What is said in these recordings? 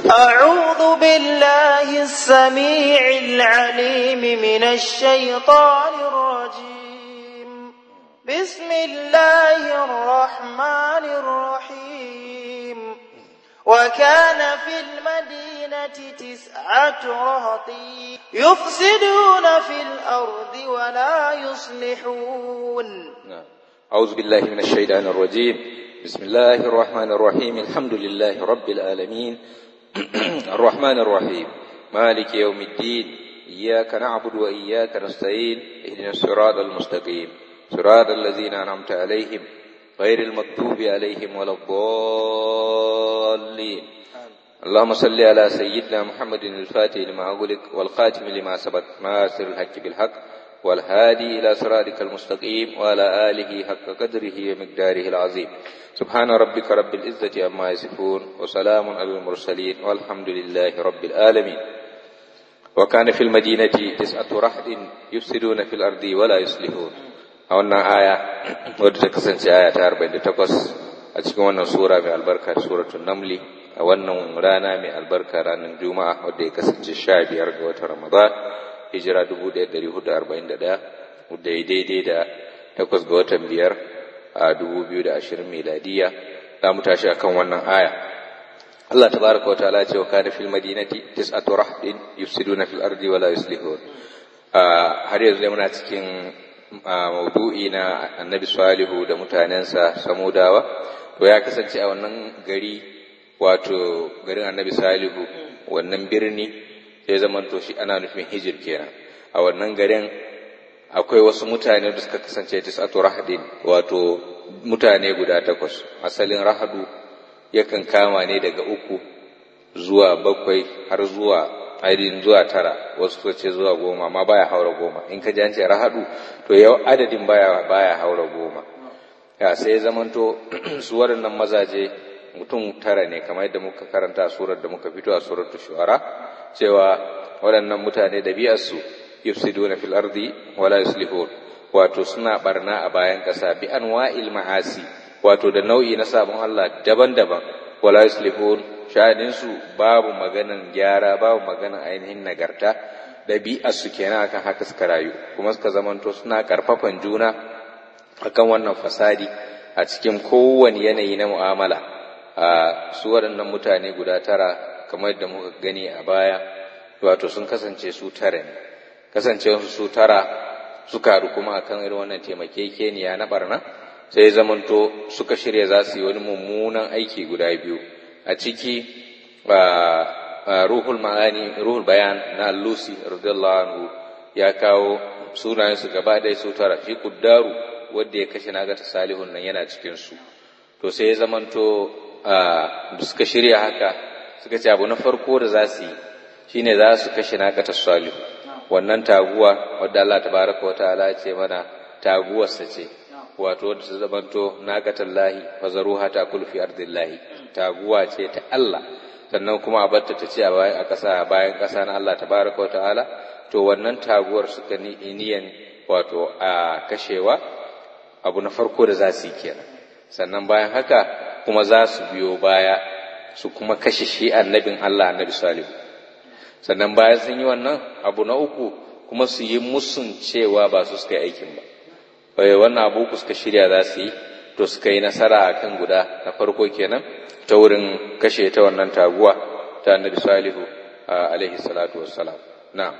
أعوذ بالله السميع العليم من الشيطان الرجيم بسم الله الرحمن الرحيم وكان في المدينة تسعة رهط يفسدون في الأرض ولا يصلحون نعم. أعوذ بالله من الشيطان الرجيم بسم الله الرحمن الرحيم الحمد لله رب العالمين الرحمن الرحيم مالك يوم الدين إياك نعبد وإياك نستعين اهدنا الصراط المستقيم صراط الذين أنعمت عليهم غير المكتوب عليهم ولا الضالين اللهم صل على سيدنا محمد الفاتح لما أغلق والخاتم لما سبق ناصر الحق بالحق والهادي إلى صراطك المستقيم وعلى آله حق قدره ومقداره العظيم سبحان ربك رب العزة عما يصفون وسلام على المرسلين والحمد لله رب العالمين وكان في المدينة تسعة رحد يفسدون في الأرض ولا يصلحون a wannan aya wadda ta kasance aya ta 48 a cikin wannan sura mai albarka suratul namli a wannan rana mai albarka ranar juma'a wadda ya kasance 15 ga watan ramadan hijira 1441 wadda ya daidai da 8 ga watan biyar a 2020 miladiya za mu tashi akan wannan aya Allah tabaraka wa ta'ala ce wa kana fil madinati tis'atu rahdin yufsiduna fil ardi wa la yuslihun har yanzu muna cikin maudu'i na annabi salihu da mutanensa samudawa to ya kasance a wannan gari wato garin annabi salihu wannan birni sai zamanto shi ana nufin hijir kenan a wannan garin akwai wasu mutane da suka kasance tis'atu rahadin wato mutane guda takwas asalin rahadu yakan kama ne daga uku zuwa bakwai har zuwa ainihin zuwa tara wasu suka ce zuwa goma amma baya haura goma in ka ji an ce rahadu to yau adadin baya baya haura goma ya sai zamanto su waɗannan mazaje mutum tara ne kamar yadda muka karanta surar da muka fito a surar shu'ara cewa waɗannan mutane da biyarsu yufsiduna fil ardi wala yuslihun wato suna barna a bayan ƙasa bi anwa'il ma'asi wato da nau'i na sabon Allah daban-daban wala yuslihun sha'aninsu babu maganan gyara babu maganan ainihin nagarta ɗabi'arsu kenan akan haka suka rayu kuma suka zamanto suna ƙarfafan juna akan wannan fasadi a cikin kowane yanayi na mu'amala a su waɗannan mutane guda tara kamar yadda muka gani a baya wato sun kasance su tara ne kasancewarsu su tara suka haɗu kuma akan irin wannan taimakekeniya na barna sai zamanto suka shirya za su yi wani mummunan aiki guda biyu a ciki ruhul ma'ani ruhul bayan na lusi radiyallahu anhu ya kawo sunayen su gaba ɗaya su tara shi kuddaru wanda ya kashe naga ta salihun nan yana cikin su to sai ya zamanto da suka shirya haka suka ce abu na farko da za su yi shine za su kashe naga ta salihu wannan taguwa wadda Allah tabaraka wa ta'ala ya ce mana taguwarsa ce wato wadda ta zamanto naqatallahi fazaruha ta kulfi ardillahi taguwa ce ta Allah sannan kuma a batta ta ce a bayan a ƙasa bayan ƙasa na Allah tabaraka wa ta'ala to wannan taguwar suka ni niyan wato a kashewa abu na farko da za su yi kenan sannan bayan haka kuma za su biyo baya su kuma kashe shi annabin Allah annabi salihu sannan bayan sun yi wannan abu na uku kuma su yi musun cewa ba su suka yi aikin ba wannan abu ku suka shirya za su yi to suka yi nasara a kan guda na farko kenan ta wurin kashe ta wannan taguwa ta annabi salihu alaihi salatu wassalam na'am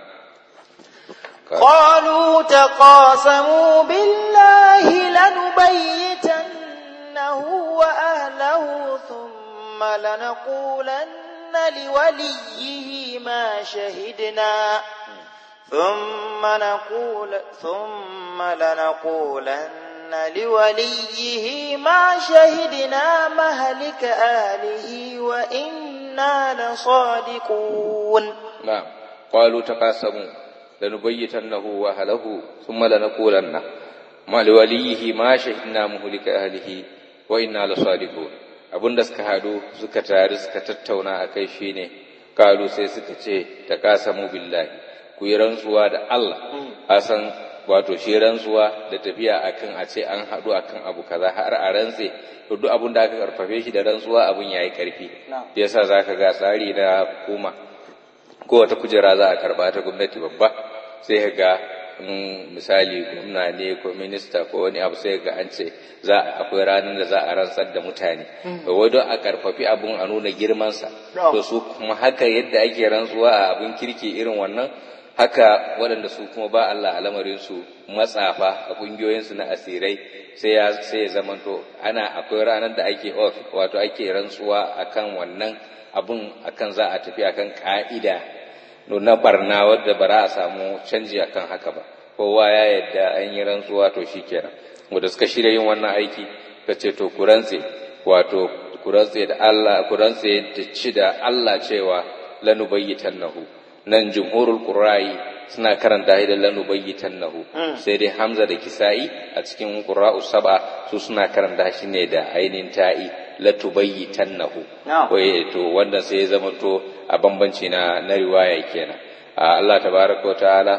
قالوا تقاسموا بالله لنبيتنه وأهله ثم لنقولن لوليه ما شهدنا ثم نقول ثم لنقولن لوليه ما شهدنا مهلك أهله وإنا لصادقون نعم قالوا تقاسموا لنبيتنه وأهله ثم لنقولن ما لوليه ما شهدنا مهلك أهله وإنا لصادقون abin da suka hadu suka tare suka tattauna a kai shine kalu sai suka ce ta kasamu billahi ku yi rantsuwa da Allah a san wato shi rantsuwa da tafiya akan a ce an haɗu akan abu kaza har a rantse to duk abin da aka karfafe shi da rantsuwa abun yayi karfi yasa zaka ga tsari na hukuma ko wata kujera za a karba ta gwamnati babba sai ka ga misali gwamna ne ko minista ko wani abu sai ga an ce za akwai ranar da za a rantsar da mutane to wai don a karfafi abun a nuna girmansa to su kuma haka yadda ake rantsuwa a abun kirki irin wannan haka waɗanda su kuma ba Allah a lamarinsu matsafa a ƙungiyoyinsu na asirai sai ya sai ya zamanto ana akwai ranar da ake off wato ake rantsuwa akan wannan abun akan za a tafi akan ka'ida na barna wadda ba a samu canji akan haka ba kowa ya yadda an yi rantsuwa to shikenan wanda suka shirya yin wannan aiki ka ce to ku rantse wato ku rantse da Allah ku rantse da ci da Allah cewa lanubayyitannahu nan jumhurul qurra'i suna karanta da lanubayyitannahu sai dai Hamza da Kisa'i a cikin qurra'u sab'a su suna karanta shi ne da ainin ta'i latubayyitannahu wai to wanda sai ya zama to a bambanci na na riwaya kenan Allah tabaraka wa ta'ala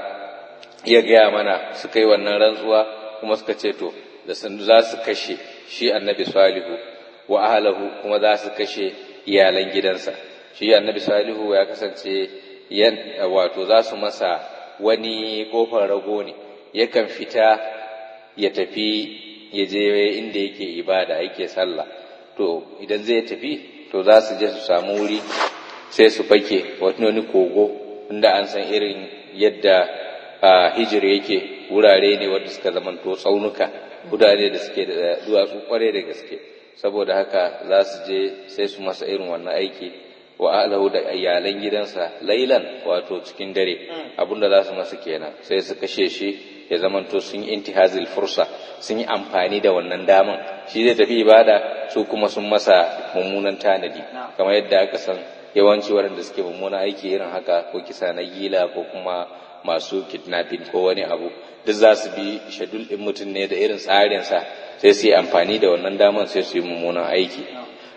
ya gaya mana suka yi wannan rantsuwa kuma suka ce to da sun za su kashe shi annabi salihu wa ahlahu kuma za su kashe iyalan gidansa shi annabi salihu ya kasance yan wato za su masa wani kofar rago ne yakan fita ya tafi ya je inda yake ibada yake sallah to idan zai tafi to za su je su samu wuri sai su fake wani kogo inda an san irin yadda hijir yake wurare ne wanda suka zamanto tsaunuka wurare da suke da duwatsu kware da gaske saboda haka za su je sai su masa irin wannan aiki wa alahu da iyalan gidansa lailan wato cikin dare abinda za su masa kenan sai su kashe shi ya zamanto sun yi intihazil fursa sun yi amfani da wannan daman shi zai tafi ibada su kuma sun masa mummunan tanadi kamar yadda aka san yawanci waɗanda suke mummunan aiki irin haka ko kisa na gila ko kuma masu kidnapping ko wani abu duk za su bi shadul ɗin mutum ne da irin tsarinsa sai su yi amfani da wannan daman sai su yi mummunan aiki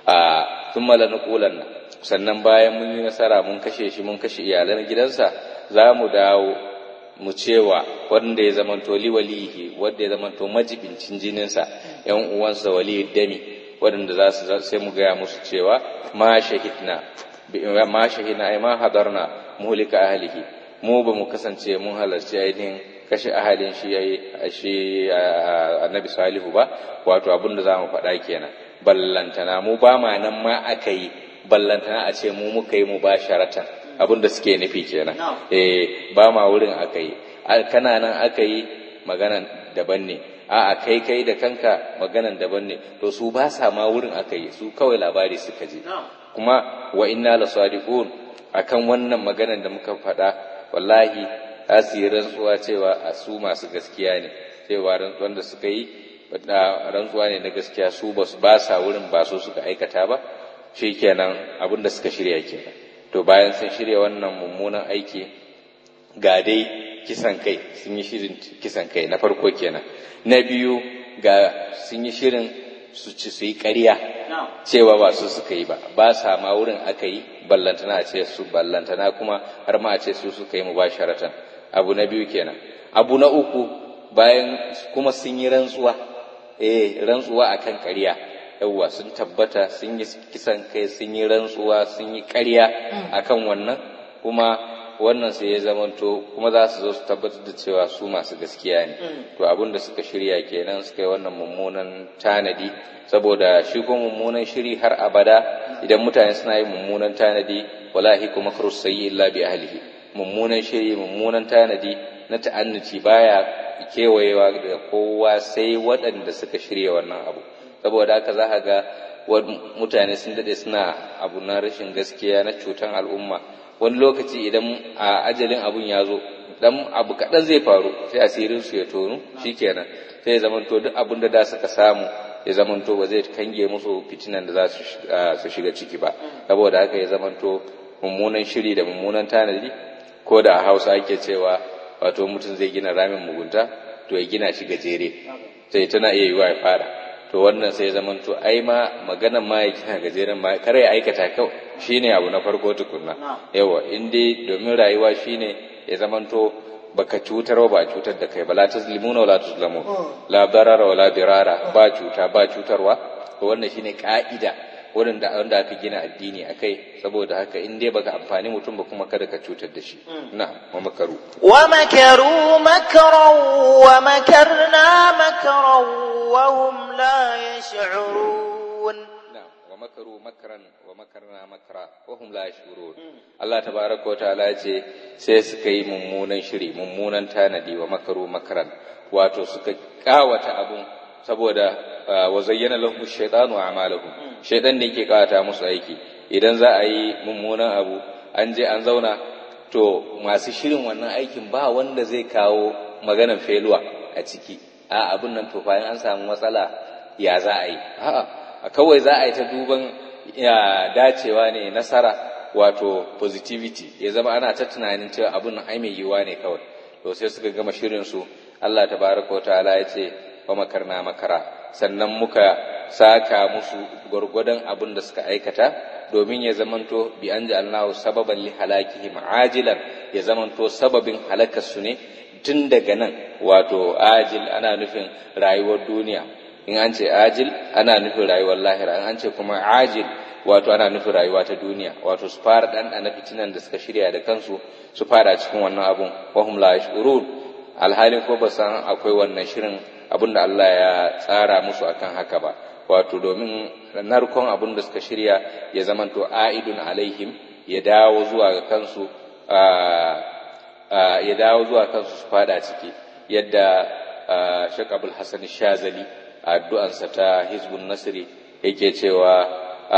a sun mala na sannan bayan mun yi nasara mun kashe shi mun kashe iyalan gidansa za mu dawo mu cewa wanda ya zamanto liwalihi wanda ya zamanto majibincin jininsa yan uwansa wali dami waɗanda za su sai mu gaya musu cewa ma shahidna ma shahidna ai ma hadarna muhlika ahlihi mu ba mu kasance mun halarci ainihin kashe ahalin shi yayi shi annabi salihu ba wato abin da zamu faɗa kenan ballantana mu ba ma nan ma aka yi ballantana a ce mu muka yi mu ba sharatan abin da suke nufi kenan eh ba ma wurin aka yi kana nan aka yi maganan daban ne a kai kai da kanka maganan daban ne to su ba sa ma wurin aka yi su kawai labari suka ji kuma wa inna la sadiqun akan wannan maganan da muka faɗa wallahi yi rantsuwa cewa a su masu gaskiya ne cewa rantsuwan da suka yi rantsuwa ne na gaskiya su ba su ba sa wurin ba su suka aikata ba shikenan abin da suka shirya kenan to bayan sun shirya wannan mummunan aiki ga dai kisan kai sun yi shirin kisan kai na farko kenan na biyu ga sun yi shirin su ci su yi ƙarya cewa ba su suka yi ba ba sa ma wurin aka yi ballantana a ce su ballantana kuma har ma a ce su suka yi mu basharatan abu na biyu kenan abu na uku bayan kuma sun yi rantsuwa eh rantsuwa akan ƙarya yawwa sun tabbata sun yi kisan kai sun yi rantsuwa sun yi ƙarya akan wannan kuma wannan sai ya zamanto kuma za su zo su tabbatar da cewa su masu gaskiya ne to abin da suka shirya kenan suka yi wannan mummunan tanadi saboda shi ko mummunan shiri har abada idan mutane suna yin mummunan tanadi wallahi kuma kharus sayyi illa bi ahlihi mummunan shiri mummunan tanadi na ta'annuci baya kewayewa da kowa sai waɗanda suka shirya wannan abu saboda haka za ka ga mutane sun dade suna abu na rashin gaskiya na cutan al'umma wani lokaci idan a ajalin abun ya zo dan abu kaɗan zai faru sai asirin su ya tonu shikenan sai ya zamanto duk abin da da suka samu ya zamanto ba zai kange musu fitinan da za su shiga ciki ba saboda haka ya zamanto mummunan shiri da mummunan tanadi ko da a hausa ake cewa wato mutum zai gina ramin mugunta to ya gina shi gajere sai tana iya yiwa ya fara to wannan sai zaman to ai ma maganan ma ya kina gajeren ma kare ya aikata kawai shine abu na farko tukunna yawa in dai domin rayuwa shine ya zaman to baka cutar ba cutar da kai ba la tazlimuna wala tuzlamu la darara wala dirara ba cuta ba cutarwa to wannan shine ka'ida wanda wanda aka gina addini akai saboda haka in dai baka amfani mutum ba kuma kada ka cutar da shi na wa makaru wa makaru makran wa makarna makran wa hum la yash'urun wa makaru makran wa makarna makra wa hum la yash'urun Allah tabaraka wa ta'ala ce sai suka yi mummunan shiri mummunan tanadi wa makaru makran wato suka kawata abun saboda wa zayyana lahum ash-shaytanu a'malahum shaytan ne yake kawata musu aiki idan za a yi mummunan abu an je an zauna to masu shirin wannan aikin ba wanda zai kawo maganar feluwa a ciki a abun nan to bayan an samu matsala ya za a yi a'a kawai za a yi ta duban ya dacewa ne nasara wato positivity ya zama ana ta tunanin cewa abun nan ai mai yiwuwa ne kawai to sai suka gama shirin su Allah tabaraka wa ta'ala ya ce wa makarna makara sannan muka saka musu gwargwadon abin da suka aikata domin ya zamanto bi an ja'alnahu sababan li halakihim ajilan ya zamanto sababin halakar su ne tun daga nan wato ajil ana nufin rayuwar duniya in an ce ajil ana nufin rayuwar lahira in an ce kuma ajil wato ana nufin rayuwa ta duniya wato su fara ɗanɗana fitinan da suka shirya da kansu su fara cikin wannan abun wahum la yashurun alhalin ko ba san akwai wannan shirin abin da Allah ya tsara musu akan haka ba wato domin narkon abin da suka shirya ya zamanto a'idun alaihim ya dawo zuwa ga kansu ya dawo zuwa kansu su fada ciki yadda Sheikh Abdul Hassan Shazali a addu'ansa ta Hizbun Nasri yake cewa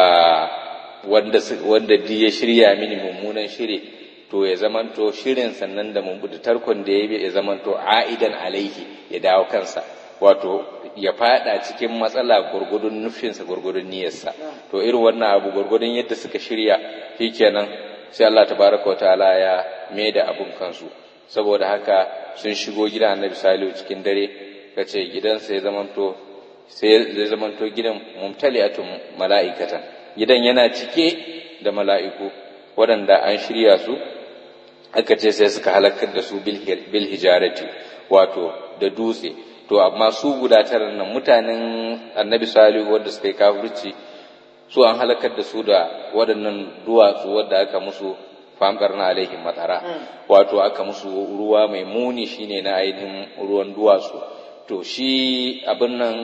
wanda wanda ya shirya mini mummunan shiri to ya zamanto shirin sannan da da tarkon da ya bi ya zamanto a'idan alaihi ya dawo kansa wato ya fada cikin matsala gurgudun nufinsa gurgudun niyyarsa to irin wannan abu gurgudun yadda suka shirya shikenan sai Allah tabaraka ta'ala ya da abun kansu saboda haka sun shigo gidan Annabi Salihu cikin dare kace gidansa ya zamanto sai zai zamanto gidan mumtali'atun mala'ikatan gidan yana cike da mala'iku waɗanda an shirya su aka ce sai suka halakar da su bil hijarati wato da dutse to amma su guda tara nan mutanen annabi salihu wanda suka yi kafirci su an halakar da su da waɗannan duwatsu wadda aka musu famkar na alaihim matsara wato aka musu ruwa mai muni shine na ainihin ruwan duwatsu to shi abin nan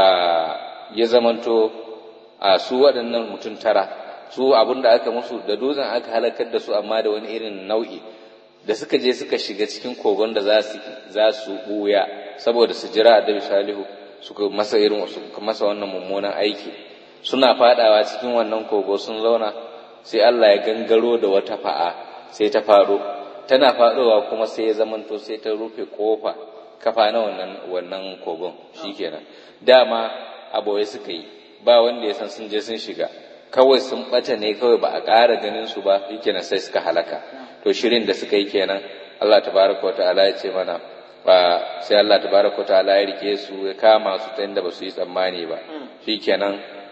ya zamanto a su waɗannan mutum tara su abin da aka musu da dutsen aka halakar da su amma da wani irin nau'i da suka je suka shiga cikin kogon da za su ɓuya saboda su jira annabi salihu suka masa irin suka masa wannan mummunan aiki suna fadawa cikin wannan kogo sun zauna sai Allah ya gangaro da wata fa'a sai ta faro tana fadowa kuma sai ya zamanto sai ta rufe kofa kafa na wannan wannan kogon shikenan dama aboye suka yi ba wanda ya san sun je sun shiga kawai sun bata ne kawai ba a ƙara ganin su ba shikenan sai suka halaka to shirin da suka yi kenan Allah tabaraka wa ta'ala ya ce mana ba sai Allah tabaraka wa ta'ala ya rike su ya kama su ta inda ba su yi tsammani ba shikenan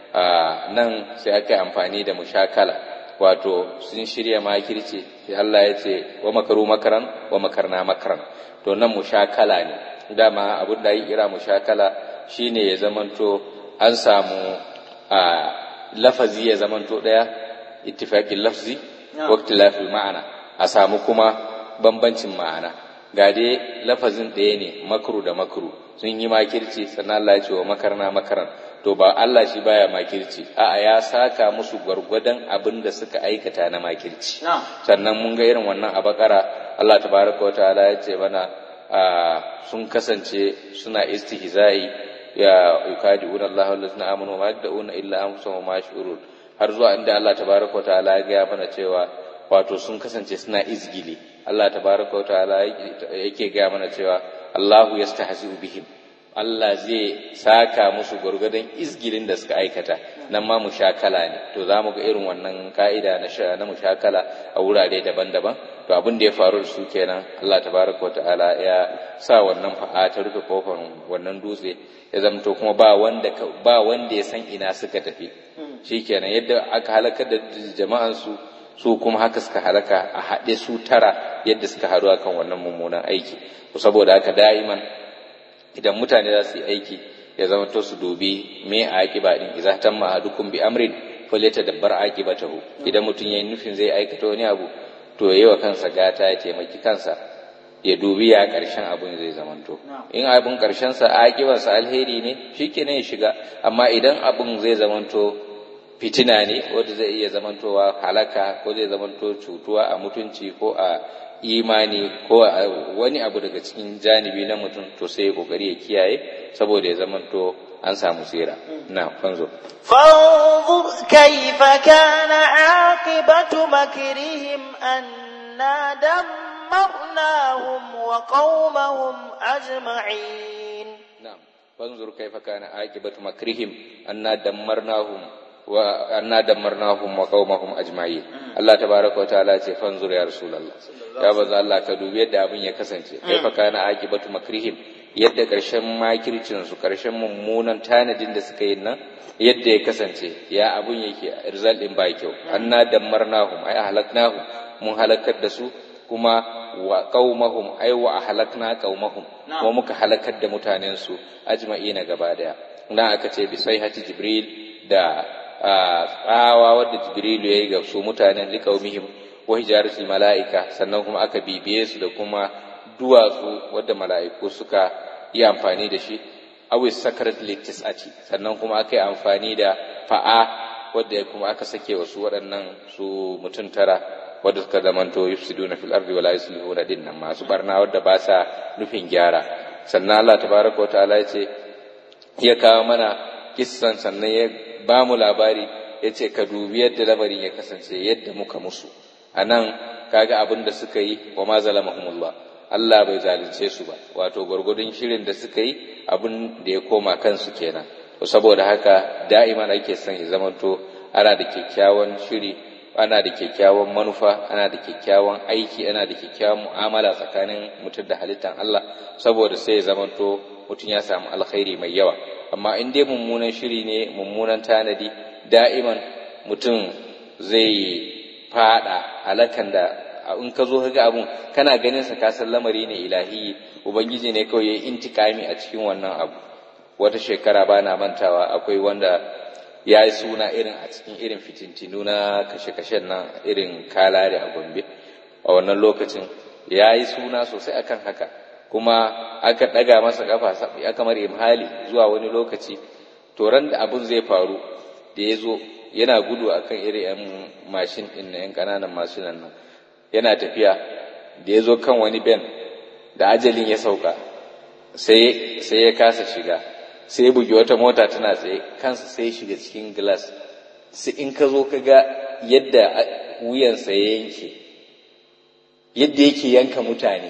nan sai aka yi amfani da mushakala wato sun shirya makirci sai Allah ya ce wa makaru makaran wa makarna makaran to nan mushakala ne dama abin da yi kira mushakala shine ya zamanto an samu a lafazi ya zamanto daya ittifaqin lafzi wa ikhtilafil ma'ana a samu kuma bambancin ma'ana ga dai lafazin ɗaya ne makru da makru sun yi makirci sannan Allah ya ce wa makarna makaran to ba Allah shi baya makirci a'a ya saka musu gwargwadon abin da suka aikata na makirci sannan mun ga irin wannan a bakara Allah tabaraka wa ta'ala ya ce mana sun kasance suna istihza'i ya yukadi'una Allah allazina amanu ma yad'una illa anfusahum ma yash'urun har zuwa inda Allah tabaraka wa ta'ala ya ga mana cewa wato sun kasance suna izgili Allah tabaraka wa ta'ala yake ga mana cewa Allahu yastahzi'u bihim Allah zai saka musu gwargwadon izgilin da suka aikata nan ma mushakala ne to za mu ga irin wannan ka'ida na na mushakala a wurare daban-daban to abin da ya faru da su kenan Allah tabaraka wa ta'ala ya sa wannan fa'a ta rufe kofar wannan dutse ya zamto kuma ba wanda ba wanda ya san ina suka tafi shikenan yadda aka halakar da jama'an su su kuma haka suka halaka a haɗe su tara yadda suka haɗu akan wannan mummunan aiki saboda haka da'iman idan mutane za su yi aiki ya zama to su dubi me a aƙiba din idza tamma ahadukum bi amrin falyatadabbar aqibatahu idan mutum yayin nufin zai aikata wani abu to yayi wa kansa gata ya taimaki kansa ya dubi ya ƙarshen abun zai zamanto in abun ƙarshen sa aƙibarsa alheri ne shikenan ya shiga amma idan abun zai zamanto fitina ne wanda zai iya zamantowa halaka ko zai zamanto cutuwa a mutunci ko a imani ko a wani abu daga cikin janibi na mutum to sai ya kokari ya kiyaye saboda ya zamanto an samu tsira na fanzo فانظر كيف كان عاقبة مكرهم أنا دمرناهم وقومهم أجمعين نعم فانظر كيف كان عاقبة مكرهم أنا دمرناهم وأنا دمرناهم وقومهم أجمعين الله تبارك وتعالى ce fanzur ya rasulullah ya baza Allah ka dubi yadda abin ya kasance kaifa kana aqibatu makrihim yadda karshen makircin su karshen mummunan tanadin da suka yi nan yadda ya kasance ya abun yake result din ba kyau anna dammarnahum ay ahlaknahum mun halakar da su kuma wa qaumahum ay wa ahlakna qaumahum kuma muka halakar da mutanen su ajma'ina gaba daya nan aka ce bi sayhati jibril da tsawa wadda jibrilu yayi ga su mutanen liqaumihim wa hijaratul malaika sannan kuma aka bibiye su da kuma duwatsu wadda mala'iku suka yi amfani da shi awi sakarat litisati sannan kuma aka yi amfani da fa'a wadda kuma aka sake wasu waɗannan su mutum tara wadda suka zamanto yufsiduna fil ardi wala yuslihuna dinnan masu barna wadda ba sa nufin gyara sannan Allah tabaraka wa ta'ala ya ce ya kawo mana kissan sannan ya ba mu labari ya ce ka dubi yadda lamarin ya kasance yadda muka musu a nan kaga abin da suka yi wa ma zalamahumullah Allah bai zalunce su ba wato gwargwadon shirin da suka yi abin da ya koma kansu kenan to saboda haka da'iman ake son ya zamanto ana da kyakkyawan shiri ana da kyakkyawan manufa ana da kyakkyawan aiki ana da kyakkyawan mu'amala tsakanin mutum da halittar Allah saboda sai ya zamanto mutum ya samu alkhairi mai yawa amma in dai mummunan shiri ne mummunan tanadi da'iman mutum zai fada halakan da in ka zo ga abun kana ganin sa ka san lamari ne ilahi ubangiji ne kawai yayi intikami a cikin wannan abu wata shekara ba na mantawa akwai wanda ya yi suna irin a cikin irin fitintinu na kashe-kashen nan irin kalare a gombe a wannan lokacin ya yi suna sosai akan haka kuma aka ɗaga masa kafa ya kamar imhali zuwa wani lokaci to ran da abun zai faru da ya zo yana gudu akan irin yan mashin ɗin na yan ƙananan mashinan nan yana tafiya da ya zo kan wani ben da ajalin ya sauka sai ya kasa shiga sai ya bugi wata mota tana tsaye kansa sai ya shiga cikin glass sai in ka zo ka ga yadda wuyansa ya yanke yadda yake yanka mutane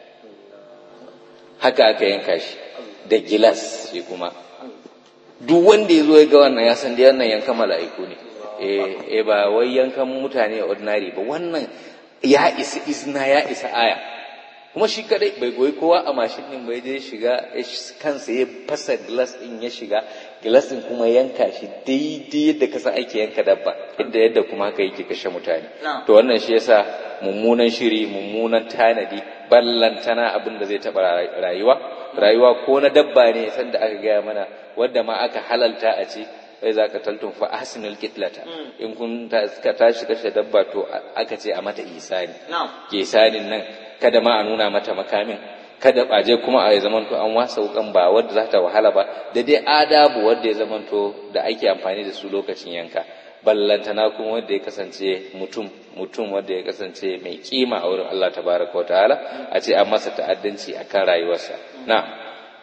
haka aka yanka shi da gilas shi kuma duk wanda ya zo ya ga wannan ya san da wannan yankan mala'iku ne eh ba wai yankan mutane ordinary ba wannan ya isa izina ya isa aya kuma shi kadai bai goyi kowa a mashin din bai je shiga kansa ya fasa glass din ya shiga glass din kuma yanka shi daidai yadda kasa ake yanka dabba yadda yadda kuma haka yake kashe mutane to wannan shi yasa mummunan shiri mummunan tanadi ballantana abin da zai taba rayuwa rayuwa ko na dabba ne sanda aka gaya mana wanda ma aka halalta a ci sai za ka taltun fa ahsinul kitlata in kun ka tashi kashe dabba to aka ce a mata isani ke isanin nan kada ma a nuna mata makamin kada baje kuma a zamanto an wasa wukan ba wadda za ta wahala ba da dai adabu wadda ya zamanto da ake amfani da su lokacin yanka ballantana kuma wanda ya kasance mutum mutum wanda ya kasance mai kima a wurin Allah tabaraka wataala a ce an masa ta'addanci akan rayuwarsa na'am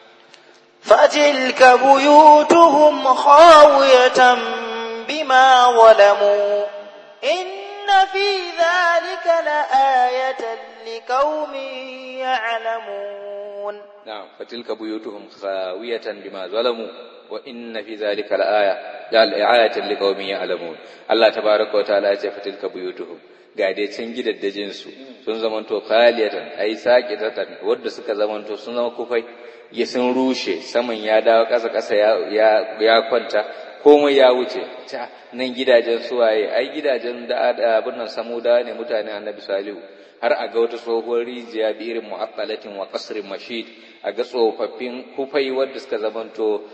فتلك بيوتهم خاوية بما ظلموا إن في ذلك لآية لقوم يعلمون نعم فتلك بيوتهم خاوية بما ظلموا وإن في ذلك لآية آية لقوم يعلمون الله تبارك وتعالى فتلك بيوتهم ga dai can gidaddajin su sun zamanto khaliyatan ai saqitatan wanda suka zamanto sun zama kufai ya sun rushe saman ya dawo ƙasa ƙasa ya, ya, kwanta komai ya wuce ta nan gidajen suwaye ai gidajen da abin nan samuda ne mutane annabi salihu har a ga wata tsohuwar rijiya bi irin mu'aqqalatin wa qasrin mashid a ga tsofaffin kufai wadda suka zamanto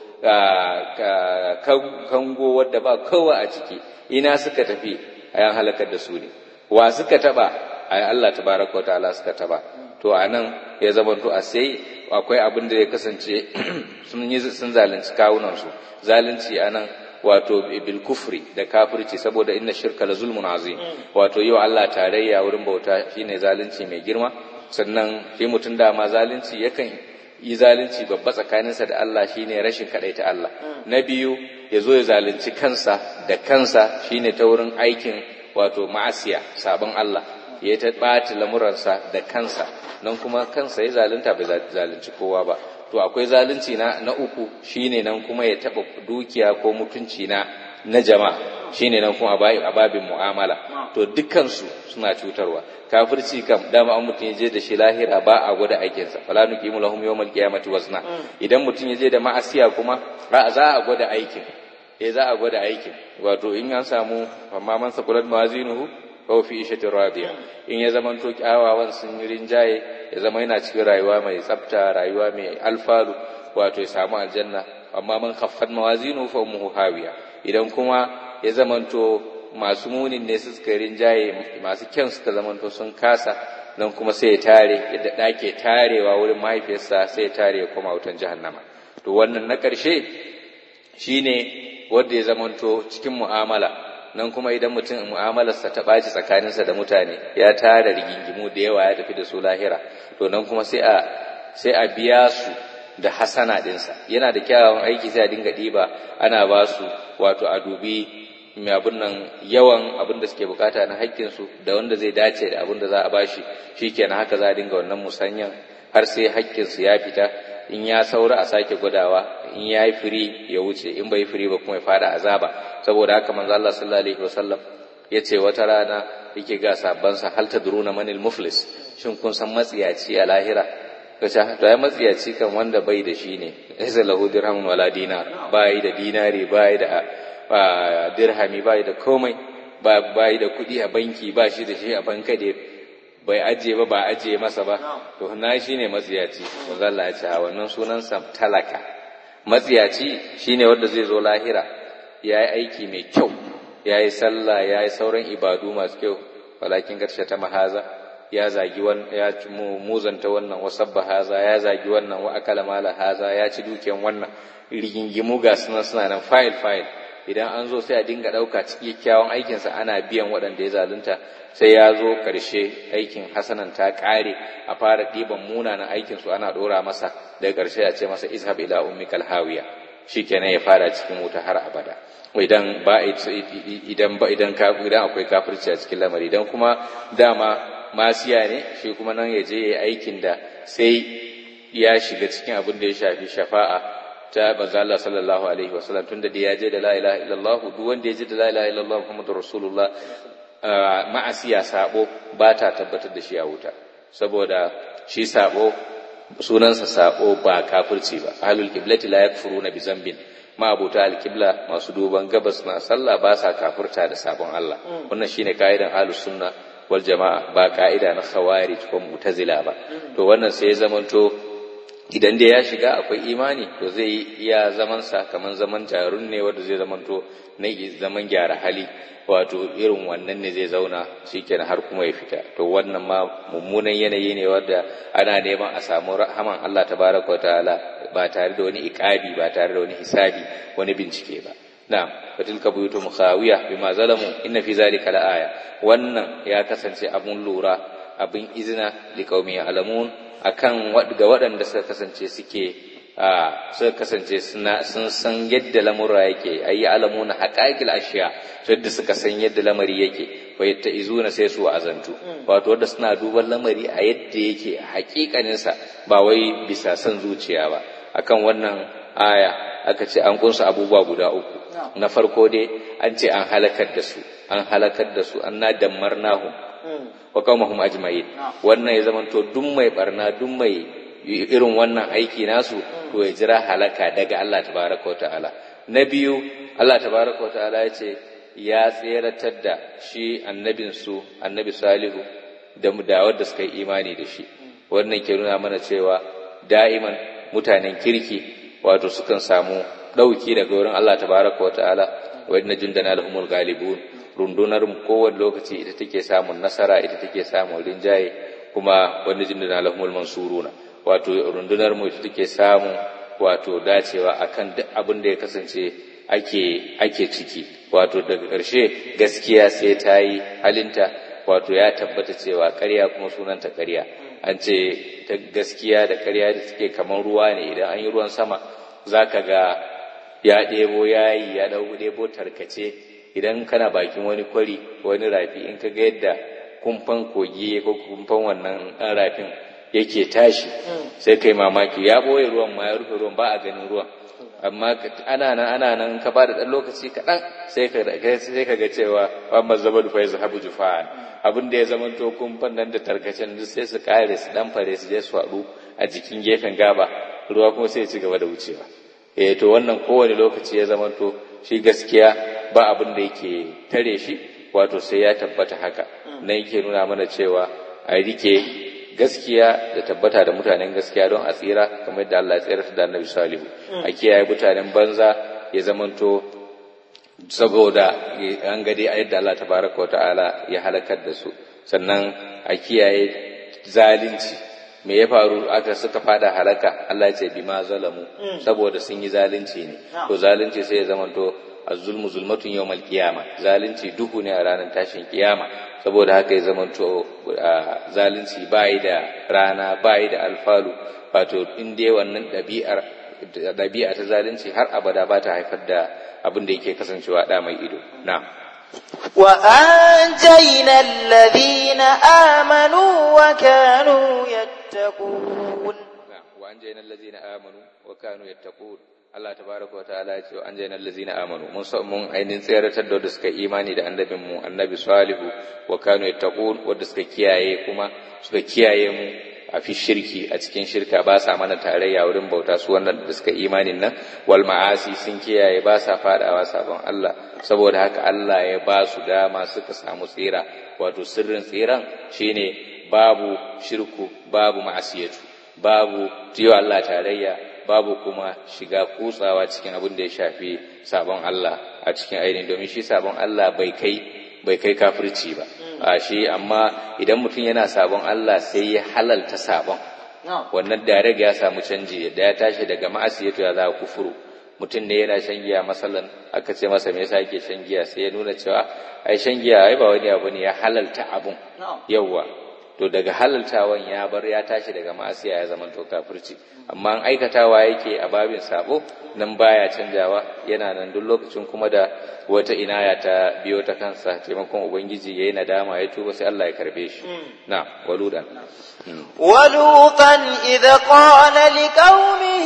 kango wadda ba kowa a ciki ina suka tafi ayan halakar da su ne wa suka taba ai Allah tabaraka wa ta'ala suka taba to anan ya zamanto a sai akwai abin da ya kasance sun yi sun zalunci kawunan su zalunci anan wato bil kufri da kafirci saboda inna shirka la zulmun azim wato yau Allah tarayya wurin bauta shine zalunci mai girma sannan shi mutum dama zalunci yakan yi zalunci babba tsakaninsa da Allah shine rashin kadaita Allah na biyu ya zo ya zalunci kansa da kansa shine ta wurin aikin wato ma'asiya sabon Allah ya ta ɓata lamuransa da kansa nan kuma kansa ya zalunta bai zalunci kowa ba to akwai zalunci na na uku shine nan kuma ya taba dukiya ko mutunci na na jama'a shine nan kuma a babin mu'amala to dukkansu suna cutarwa kafirci kam dama an mutum je da shi lahira ba a gwada aikinsa fala nuqimu lahum yawmal qiyamati wazna idan mutum ya je da ma'asiya kuma ba za a gwada aikin eh za a gwada aikin wato in an samu amma man sakulat mawazinuhu fa fi ishatin radiya in ya zama to kyawawan sun yi rinjaye ya zama yana cikin rayuwa mai tsafta rayuwa mai alfalu wato ya samu aljanna amma man khaffat mawazinu fa ummuhu hawiya idan kuma ya zama to masu munin ne su suka rinjaye masu kyan suka zama to sun kasa nan kuma sai ya tare yadda ɗake tarewa wurin mahaifiyarsa sai ya tare ya koma wutan jahannama to wannan na ƙarshe shine wanda ya zamanto cikin mu'amala nan kuma idan mutum mu'amalarsa ta ɓaci tsakaninsa da mutane ya tara rigingimu da yawa ya tafi da su lahira to nan kuma sai a sai a biya su da hasana ɗinsa yana da kyawawan aiki sai a dinga ɗiba ana ba su wato a dubi mai abin nan yawan abin da suke bukata na haƙƙinsu da wanda zai dace da abin da za a bashi shikenan haka za a dinga wannan musanyan har sai haƙƙinsu ya fita in ya saura a sake gwadawa in ya yi firi ya wuce in bai firi ba kuma ya fada azaba saboda haka manzo Allah sallallahu alaihi wasallam ya ce wata rana yake ga sabansa hal tadruna manil muflis shin kun san matsiyaci a lahira kace to ai matsiyaci kan wanda bai da shi ne laysa lahu dirhamun wala dinar bai da dinari bai da dirhami bai da komai bai da kuɗi a banki ba shi da shi a bankade bai ajiye ba ba ajiye masa ba to na shi ne matsiyaci manzo Allah ya ce a wannan sunansa talaka matsiyaci shine wanda zai zo lahira ya yi aiki mai kyau ya yi sallah ya yi sauran ibadu masu kyau walakin garshe ta mahaza ya zagi ya muzanta wannan wasabba haza ya zagi wannan wa akala mala haza ya ci dukiyan wannan rigingimu ga sunan suna nan fayil fayil idan an zo sai a dinga ɗauka cikin kyawun aikinsa ana biyan waɗanda ya zalunta sai ya zo ƙarshe aikin hasanan ta ƙare a fara ɗiban munanan aikinsu ana ɗora masa daga ƙarshe a ce masa izhab ila ummikal hawiya shikenan ya fara cikin wuta har abada idan ba idan ba idan ka idan akwai kafirci a cikin lamari idan kuma dama masiya ne shi kuma nan ya je yayi aikin da sai ya shiga cikin abin da ya shafi shafa'a ta manzo Allah sallallahu alaihi wasallam tunda da ya je da la ilaha illallah duk wanda ya je da la ilaha illallah muhammadur rasulullah ma'asiya sabo ba ta tabbatar da shi a wuta saboda shi sabo sunansa sabo ba kafirci ba ahlul qiblati la yakfuruna bi zambin ma'abuta alqibla masu duban gabas na sallah ba sa kafirta da sabon Allah wannan shine kaidan ahlus sunna wal jama'a ba ka'ida na khawarij ko mu'tazila ba to wannan sai ya zamanto idan dai ya shiga akwai imani to zai iya zaman sa kaman zaman jarun ne wanda zai zamanto na zaman gyara hali wato irin wannan ne zai zauna shikenan har kuma ya fita to wannan ma mummunan yanayi ne wanda ana neman a samu rahaman Allah tabaraka wataala ba tare da wani iqabi ba tare da wani hisabi wani bincike ba na'am fatilka buyutum khawiya bima zalamu inna fi zalika la'aya wannan ya kasance abun lura abin izina liqaumi ya'lamun akan ga waɗanda suka kasance suke suka kasance sun san yadda lamura yake ayi alamuna haqaiqil ashiya yadda suka san yadda lamari yake wa izuna sai su azantu wato wanda suna duban lamari a yadda yake hakikanin sa ba wai bisa san zuciya ba akan wannan aya aka ce an kunsa abubuwa guda uku na farko dai an ce an halakar da su an halakar da su an na dammarnahum wa qaumahum ajma'in wannan ya zamanto duk mai barna duk mai irin wannan aiki nasu to ya jira halaka daga Allah tabaraka ta'ala na biyu Allah tabaraka wa ta'ala ya ce ya tseratar da shi annabinsu annabi salihu da da wadda suka yi imani da shi wannan ke nuna mana cewa da'iman mutanen kirki wato sukan samu ɗauki daga wurin Allah tabaraka wa ta'ala wa inna jundana lahumul ghalibun rundunar mu kowane lokaci ita take samun nasara ita take samun rinjaye kuma wani jundana lahumul mansuruna wato rundunar mu ita take samun wato dacewa akan duk abin da ya kasance ake ake ciki wato daga ƙarshe gaskiya sai ta yi halinta wato ya tabbata cewa ƙarya kuma sunanta ƙarya an ce ta gaskiya da ƙarya da suke kamar ruwa ne idan an yi ruwan sama za ka ga ya ɗebo yayi ya ɗau ɗebo tarkace idan kana bakin wani kwari wani rafi in ka ga yadda kumfan kogi ko kumfan wannan ɗan rafin yake tashi sai kai mamaki ya ɓoye ruwan ma ya rufe ruwan ba a ganin ruwan amma ana nan ana nan ka ba da ɗan lokaci kaɗan sai ka sai ka ga cewa wa mazzabar fa yazhabu jufa'an abin da ya zama to kumfan nan da tarkacen duk sai su kare su dan fare su je su haɗu a jikin gefen gaba ruwa kuma sai ya ci gaba da wucewa eh to wannan kowane lokaci ya zama to shi gaskiya ba abin da yake tare shi wato sai ya tabbata haka nan yake nuna mana cewa a rike gaskiya da tabbata da mutanen gaskiya don a tsira kamar yadda Allah ya tsira da Annabi Salihu a kiyaye mutanen banza ya zamanto saboda an gade a yadda Allah tabaraka ta'ala ya halakar da su sannan a kiyaye zalunci me ya faru aka suka fada halaka Allah ya ce bima zalamu saboda sun yi zalunci ne to zalunci sai ya zamanto az-zulmu zulmatun yawmal qiyama zalunci duhu ne a ranar tashin kiyama saboda haka ya zamanto zalunci bai da rana bai da alfalu wato in dai wannan ɗabi'ar ɗabi'a ta zalunci har abada ba ta haifar da abin da yake kasancewa ɗa mai ido na وأنجينا الذين آمنوا وكانوا يتقون وأنجينا الذين آمنوا وكانوا يتقون Allah tabaraka wa ta'ala ya ce wa anjayna allazina amanu mun mun ainin tsayaratar da wanda suka imani da annabin mu annabi salihu wa kanu yattaqun wanda suka kiyaye kuma suka kiyaye mu a fi shirki a cikin shirka ba sa mana tarayya wurin bauta su wannan da suka imanin nan wal ma'asi sun kiyaye ba sa fadawa sabon Allah saboda haka Allah ya ba su dama suka samu tsira wato sirrin tsiran shine babu shirku babu ma'asiyatu babu tiyo Allah tarayya babu kuma shiga kutsawa cikin abin da ya shafi sabon Allah a cikin ainihin domin shi sabon Allah bai kai bai kai kafirci ba a shi amma idan mutum yana sabon Allah sai ya halalta sabon wannan da ya samu canji da ya tashi daga ma'asiyatu ya za kufuru mutum ne yana shan giya masalan aka ce masa me yasa yake shan giya sai ya nuna cewa ai shan giya ai ba wani abu ne ya halalta abun yawwa to daga halaltawan ya bar ya tashi daga ma'asiya ya zama to kafirci amma an aikatawa yake a babin sabo nan baya canjawa yana nan duk lokacin kuma da wata inaya ta biyo ta kansa taimakon ubangiji yayi nadama ya tuba sai Allah ya karbe shi na waludan ولوطا إذ قال لقومه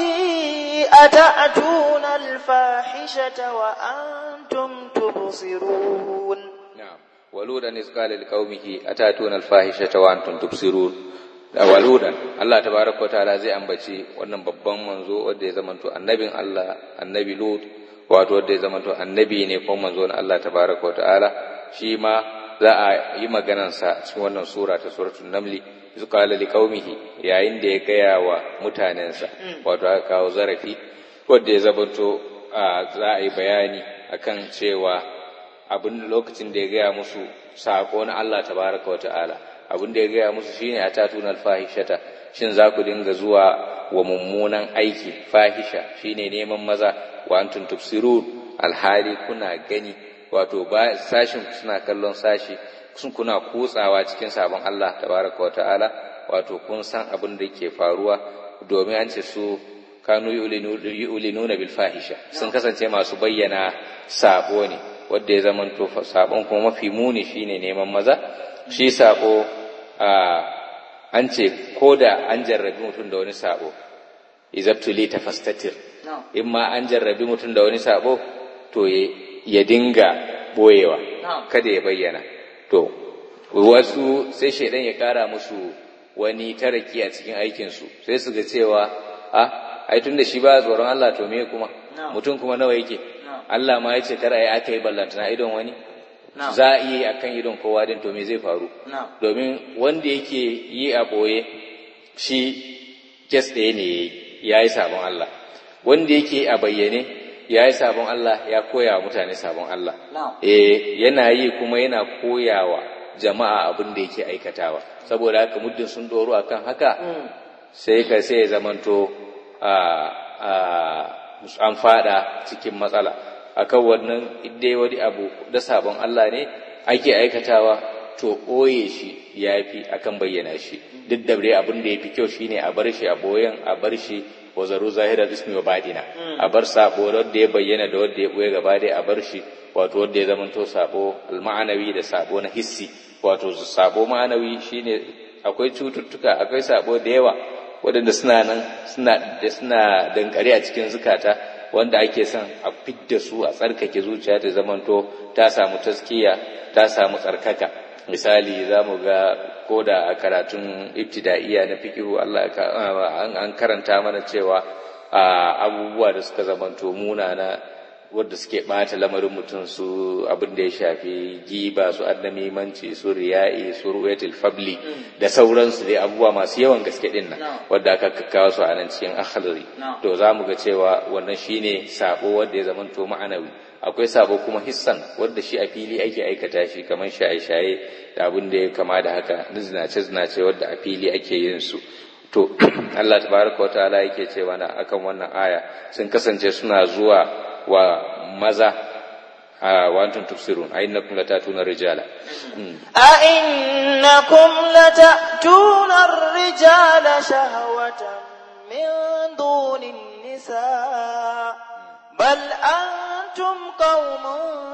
أتأتون الفاحشة وأنتم تبصرون نعم ولودا إذ قال لقومه أتأتون الفاحشة وأنتم تبصرون waludan Allah tabaraka wataala zai ambaci wannan babban manzo wanda ya zamanto annabin Allah annabi Lut wato wanda ya zamanto annabi ne ko manzo na Allah tabaraka wataala shi ma za a yi maganar sa cikin wannan sura ta suratul namli iz qala liqaumihi yayin da ya gaya wa mutanensa wato aka kawo zarafi wanda ya zamanto za a yi bayani akan cewa abin lokacin da ya gaya musu sako na Allah tabaraka wataala abin da ya gaya musu shine a tatuna alfahishata shin za ku dinga zuwa wa mummunan aiki fahisha shine neman maza wa antum tubsirun alhali kuna gani wato ba sashin suna kallon sashi sun kuna kutsawa cikin sabon Allah tabaraka wa ta'ala wato kun san abin da ke faruwa domin an ce su kanu yu'linuna bil fahisha sun kasance masu bayyana sabo ne wanda ya zamanto sabon kuma mafi muni shine neman maza shi sabo an ce ko da an jarrabi mutum da wani sabo izabtuli ta fastatir in ma an jarrabi mutum da wani sabo to ya dinga boyewa kada ya bayyana to wasu sai shaidan ya kara musu wani taraki a cikin aikinsu sai su ga cewa a ai tun da shi ba tsoron Allah to me kuma mutum kuma nawa yake Allah ma ya ce kar a yi aka yi ballantana idon wani Na'am. za a iya yi akan idon kowa din to me zai faru Na'am. domin wanda yake yi a ɓoye shi kes ɗaya ne ya yi sabon Allah wanda yake a bayyane ya yi sabon Allah ya koya wa mutane sabon Allah Na'am. eh yana yi kuma yana koyawa jama'a abin da yake aikatawa saboda haka muddin sun doro akan haka Mm. sai ka sai ya zamanto a a an fada cikin matsala akan wannan idai wani abu da sabon Allah ne ake aikatawa to ɓoye shi ya fi akan bayyana shi duk da dai abin da ya fi kyau shine a bar shi a boyen a bar shi wa zaru zahirar ismi wa badina a bar sabo da wanda ya bayyana da wanda ya ɓoye gaba dai a bar shi wato wanda ya zamanto sabo alma'anawi da sabo na hissi wato sabo ma'anawi shine akwai cututtuka akwai sabo da yawa waɗanda suna nan suna da suna dankare a cikin zukata wanda ake son a fidda su a tsarkake zuciya ta zamanto ta samu taskiya ta samu tsarkaka misali za mu ga ko da a karatun ibtida'iya na fikihu Allah ka- an an karanta mana cewa a abubuwa da suka zamanto munana wadda suke ɓata lamarin mutum su abin da ya shafi giba su annamimanci su riya'i su ru'yatul fabli da sauransu dai abubuwa masu yawan gaske din nan No. wadda aka kakkawo su a nan cikin akhlari No. to za mu ga cewa wannan shine sabo wanda ya zamanto ma'anawi akwai sabo kuma hissan wanda shi a fili ake aikata shi kamar shaye-shaye da abin da ya kama da haka na zinace-zinace wadda a fili ake yin su to Allah tabaraka wa ta'ala yake cewa na akan wannan aya sun kasance suna zuwa wa maza a wantun tufsirun a innakum latatuna rijala Mm. أئنكم لتأتون الرجال شهوة من دون النساء بل أنتم قوم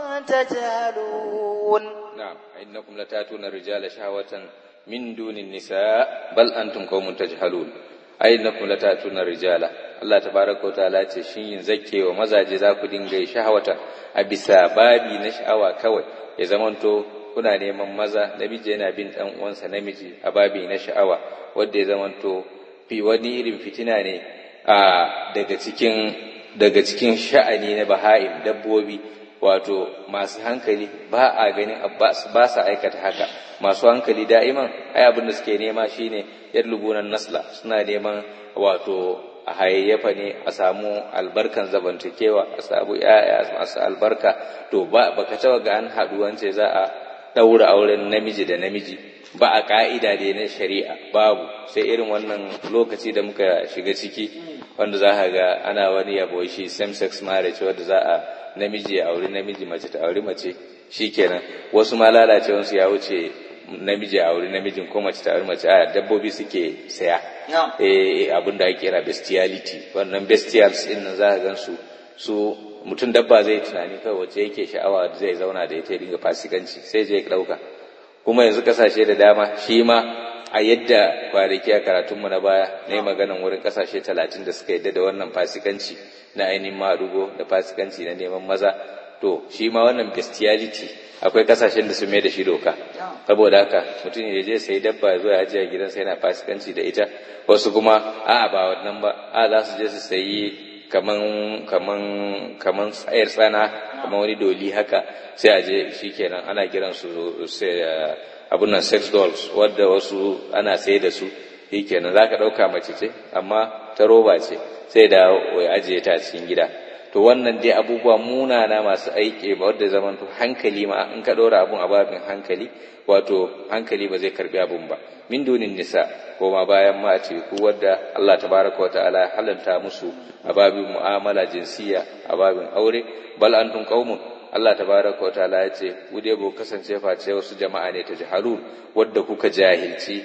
تجهلون نعم إنكم لتاتون الرجال شهوة من دون النساء بل أنتم قوم تجهلون أئنكم لتاتون الرجال Allah tabaraka wa ta'ala ce shin yin zakke wa mazaje za ku dinga yi shahawata a bisa babi na sha'awa kawai ya zamanto kuna neman maza namiji yana bin dan uwansa namiji a babi na sha'awa wanda ya zamanto fi wani irin fitina ne a daga cikin daga cikin sha'ani na baha'im dabbobi wato masu hankali ba a ganin abbas ba sa aikata haka masu hankali da'iman ai abin da suke nema shine yadlubunan nasla suna neman wato a hayayyafa ne a samu albarkan zabantakewa a samu yaya masu albarka to ba baka taba ga an haɗu wance za a ɗaura auren namiji da namiji ba a ka'ida da na shari'a babu sai irin wannan lokaci da muka shiga ciki wanda za ka ga ana wani yabo shi same sex marriage wanda za a namiji ya auri namiji mace ta auri mace shikenan wasu ma lalacewansu ya wuce namiji a auri namijin ko mace ta auri mace a dabbobi suke saya Na'am. eh abin da ake kira bestiality wannan bestials din nan za ka gan su su mutum dabba zai tunani kawai wacce yake sha'awa zai zauna da ita ya dinga fasikanci sai je ya dauka kuma yanzu kasashe da dama shi ma a yadda kwanaki a karatunmu na baya na yi maganan wurin kasashe talatin da suka yadda da wannan fasikanci na ainihin maɗugo da fasikanci na neman maza to shi ma wannan bestiality akwai kasashen da sun mai da shi doka saboda haka mutum ya je sai dabba zuwa ya ajiye gidansa yana fasikanci da ita wasu kuma a ba wannan ba a za su je su sayi kaman kaman kaman tsayar tsana kaman wani doli haka sai a je shikenan ana kiran su sai abun nan sex dolls wadda wasu ana sai da su shikenan zaka dauka mace ce amma ta roba ce sai da ya ajiye ta a cikin gida to wannan dai abubuwa munana masu aiki ba wadda zaman to hankali ma in ka ɗora abun a babin hankali wato hankali ba zai karbi abun ba min dunin nisa ko ma bayan ma a ku wadda Allah tabaraka wa ta'ala ya halanta musu a babin mu'amala jinsiya a babin aure bal antum qaumun Allah tabaraka wa ta'ala ya ce ku dai ba kasance face wasu jama'a ne ta jahalun wadda kuka jahilci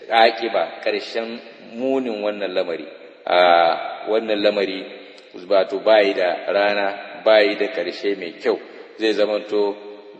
aƙiba ƙarshen munin wannan lamari a wannan lamari wato bayi da rana bayi da ƙarshe mai kyau zai zamanto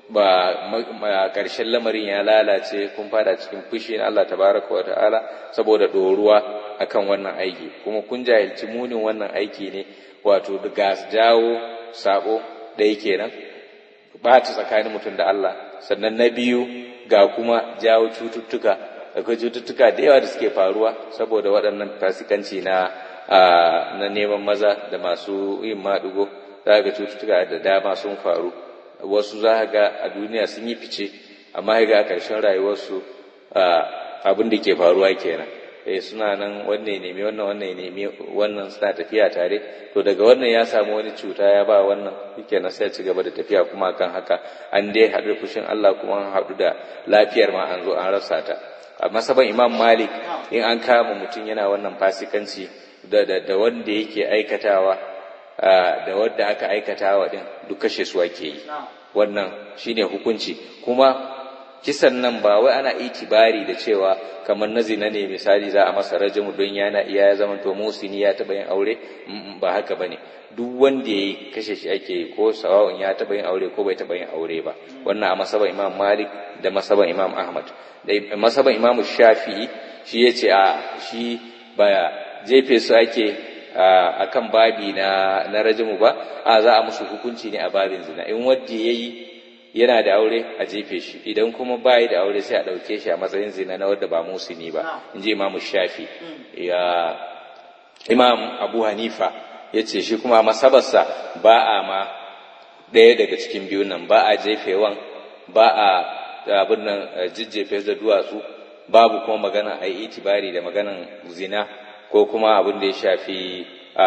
ba ƙarshen lamarin ya lalace kun fada cikin fushi na Allah tabaraka wa ta'ala saboda ɗoruwa akan wannan aiki kuma kun jahilci munin wannan aiki ne wato ga jawo sabo ɗaya kenan ɓata tsakanin mutum da Allah sannan na biyu ga kuma jawo cututtuka akwai cututtuka da yawa da suke faruwa saboda waɗannan fasikanci na na neman maza da masu yin maɗugo za ga cututtuka da dama sun faru wasu za ga a duniya sun yi fice amma ga a ƙarshen rayuwarsu abin da ke faruwa kenan eh suna nan wannan ya nemi wannan wannan ya nemi wannan suna tafiya tare to daga wannan ya samu wani cuta ya ba wannan yake na sai ci gaba da tafiya kuma kan haka an dai haɗu da fushin Allah kuma an haɗu da lafiyar ma an zo an rasa ta a masaban Imam Malik in an kama mutum yana wannan fasikanci da da, da wanda yake aikatawa da wanda aka aikatawa din duk kashe su ake yi wannan shine hukunci kuma kisan nan ba wai ana itibari da cewa kamar na zina ne misali za a masa rajimu don yana iya ya zama to musini ya taɓa yin aure ba haka bane duk wanda ya kashe shi ake yi ko sawa'un ya taɓa yin aure ko bai taɓa yin aure ba wannan a masaban imam malik da masaban imam ahmad da masaban imam shafi'i shi ya ce a shi ba jefe su ake a kan babi na na rajimu ba a za a musu hukunci ne a babin zina in wanda ya yi yana da aure a jefe shi idan kuma bayi da aure sai a ɗauke shi a matsayin zina na wadda ba musuni ba in ji imamu shafi ya imam abu hanifa ya ce shi kuma masabarsa ba a ma ɗaya daga cikin biyun nan ba a jefewan ba a abin nan jijjefe da duwatsu babu kuma magana a yi itibari da maganan zina ko kuma abin da ya shafi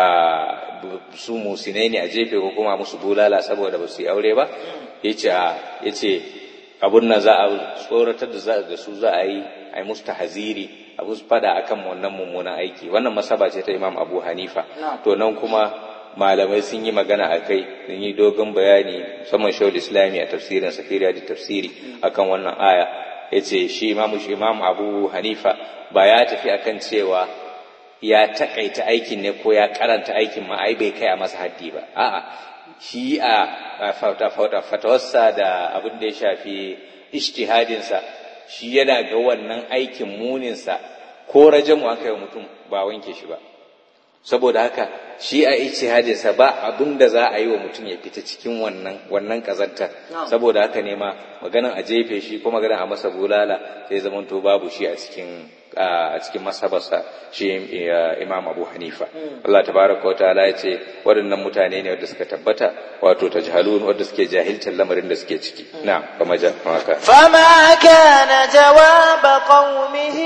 su musinai ne a jefe ko kuma musu bulala saboda ba su yi aure ba ya ce abun nan za a tsoratar da su za a yi a yi musu tahaziri a musu fada akan wannan mummunan aiki wannan masaba ce ta imam abu hanifa to nan kuma malamai sun yi magana a kai sun yi dogon bayani musamman shawul islami a tafsirin safiriya da tafsiri akan wannan aya ya ce shi imam abu hanifa ba ya tafi akan cewa ya takaita aikin ne ko ya karanta aikin ma ai bai kai a masa haddi ba a'a shi a fatawarsa da abin da ya shafi ishtihadinsa shi yana ga wannan aikin muninsa ko rajamu aka yi mutum ba wanke shi ba saboda haka shi a ijtihadinsa ba abin da za a yi wa mutum ya fita cikin wannan wannan kazantar saboda haka ne ma maganan a jefe shi ko maganan a masa bulala sai zamanto babu shi a cikin a cikin masabarsa shi imam abu hanifa Allah tabaraka wa ta'ala ya ce waɗannan mutane ne wanda suka tabbata wato tajhalun wanda suke jahiltar lamarin da suke ciki na fama ja maka فما كان جواب قومه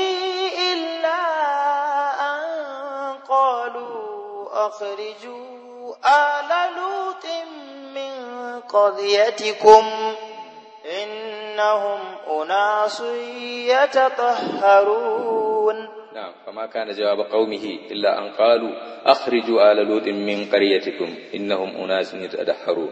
إلا أن قالوا أخرجوا آل لوط من قريتكم إنهم أناس يتطهرون نعم فما كان جواب قومه إلا أن قالوا أخرجوا آل لوط من قريتكم إنهم أناس يتطهرون